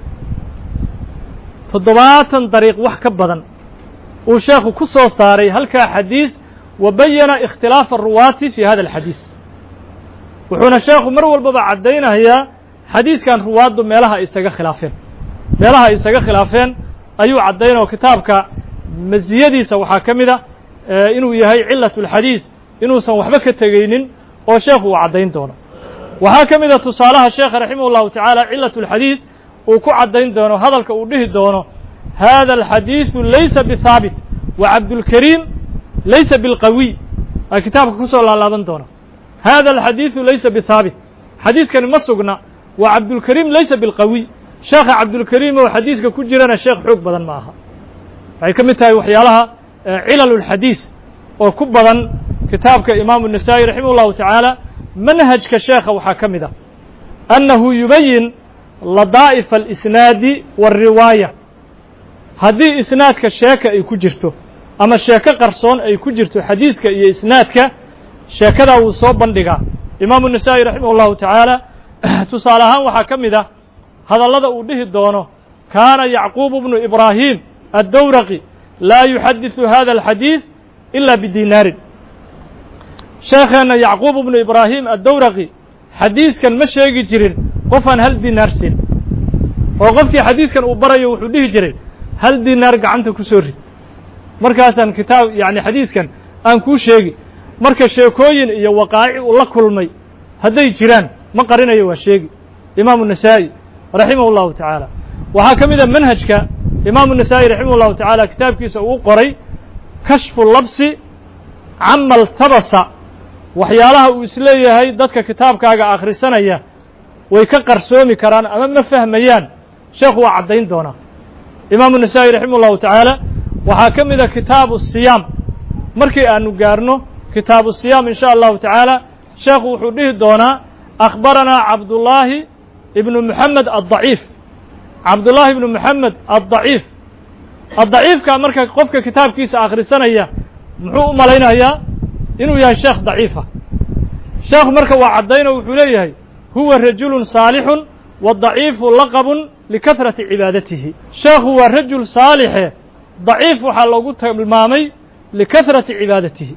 toddobaatan dariiq wax ka badan uu sheekhu ku soo saaray halkaa xadiis wa bayana ikhtilaafa aruwaati fi hada alxadiis wuxuuna sheekhu mar walbaba caddaynayaa xadiiskan ruwaaddu meelaha ay isaga khilaafeen meelaha ay isaga khilaafeen ayuu caddaynao kitaabka masiyadiisa waxaa ka mid a inuu yahay cilat اlxadiis inuusan waxba ka tegaynin oo sheekhu uu caddayn doono waxaa ka mid a tusaalaha sheekha raximah اllahu tacaala cilat اlxadiis uu ku caddayn doono hadalka uu dhihi doono hada alxadiiثu laysa bihaabit wa cabdulkariim laysa bilqawiy aa kitaabka kusoo laalaaban doona hada alxadiiثu laysa bihaabit xadiiskani ma sugna wa cabdulkariim laysa bilqawiy sheekha cabdulkariim oo xadiiska ku jirana sheekh xoog badan ma aha waxay ka mid tahay waxyaalaha cilal اlxadiis oo ku badan kitaabka imaamu النasaa'i raximah اllahu tacaala manhajka sheekha waxaa ka mid ah annahu yubayin ladaa'ifa alisnaadi waالriwaaya haddii isnaadka sheeka ay ku jirto ama sheeko qarsoon ay ku jirto xadiiska iyo isnaadka sheekadaa wuu soo bandhigaa imaamu النasaa'i raximah اllahu tacaala tusaale ahaan waxaa ka mid ah hadallada uu dhihi doono kaana yacquub bnu ibraahim addowraqi laa yuxadiثu hada alxadiiث ila bidinaarin sheekheenna yacquub bnu ibraahim addowraqi xadiiskan ma sheegi jirin qofaan hal dinaar siin oo qofkii xadiiskan uu barayo wuxuu dhihi jiray hal dinaar gacanta ku soo rid markaasaan kitaab yacni xadiiskan aan kuu sheegi marka sheekooyin iyo waqaaci uu la kulmay hadday jiraan ma qarinayo waa sheegi imaamu النasaa'i raximah اllahu tacaala waxaa ka mid a manhajka imaamu النasaa'i raximah اllahu tacaala kitaabkiisa uu qoray kashfu labsi cama ltabasa waxyaalaha uu isleeyahay dadka kitaabkaaga akhrisanaya way ka qarsoomi karaan ama ma fahmayaan sheekhu waa caddayn doonaa imaamu النasaa'i raximah اllahu tacaala waxaa ka mid a kitaabu الsiyaam markii aanu gaarno kitaabu الsiyaam in sha allahu tacaala sheekhu wuxuu dhihi doonaa akhbaranaa cabdullaahi ibnu moxamed addaciif cabdullaahi ibnu moxamed addaciif addaciifka marka qofka kitaabkiisa akhrisanaya muxuu u malaynayaa inuu yahay sheekh daciifa sheekhu marka waa caddayno wuxuu leeyahay huwa rajulun saalixun wadaciifu laqabun likahrati cibaadatihi sheekhu waa rajul saalixe daciif waxaa loogu tilmaamay likahrati cibaadatihi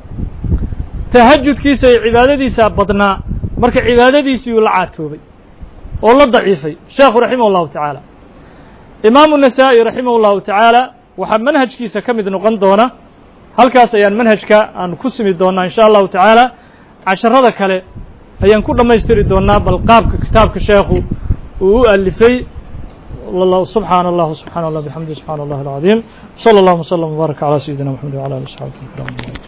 tahajudkiisa iyo cibaadadiisaa badnaa marka cibaadadiisii uu la caatoobay oo la daciifay sheekhu raximah اllahu tacaala imaamu النasaa'i raximah اllahu tacaala waxaa manhajkiisa ka mid noqon doona halkaas ayaan manhajka aan ku simi doonaa in sha allahu tacaala casharada kale ayaan ku dhammaystiri doonaa bal qaabka kitaabka sheekhu uu u alifay subxaana allah subxana allah bxamdi subxana allah alcadiim slى اllahuma slm wbaarak calى sayidina mxamed wعlى ali صxaabati اkram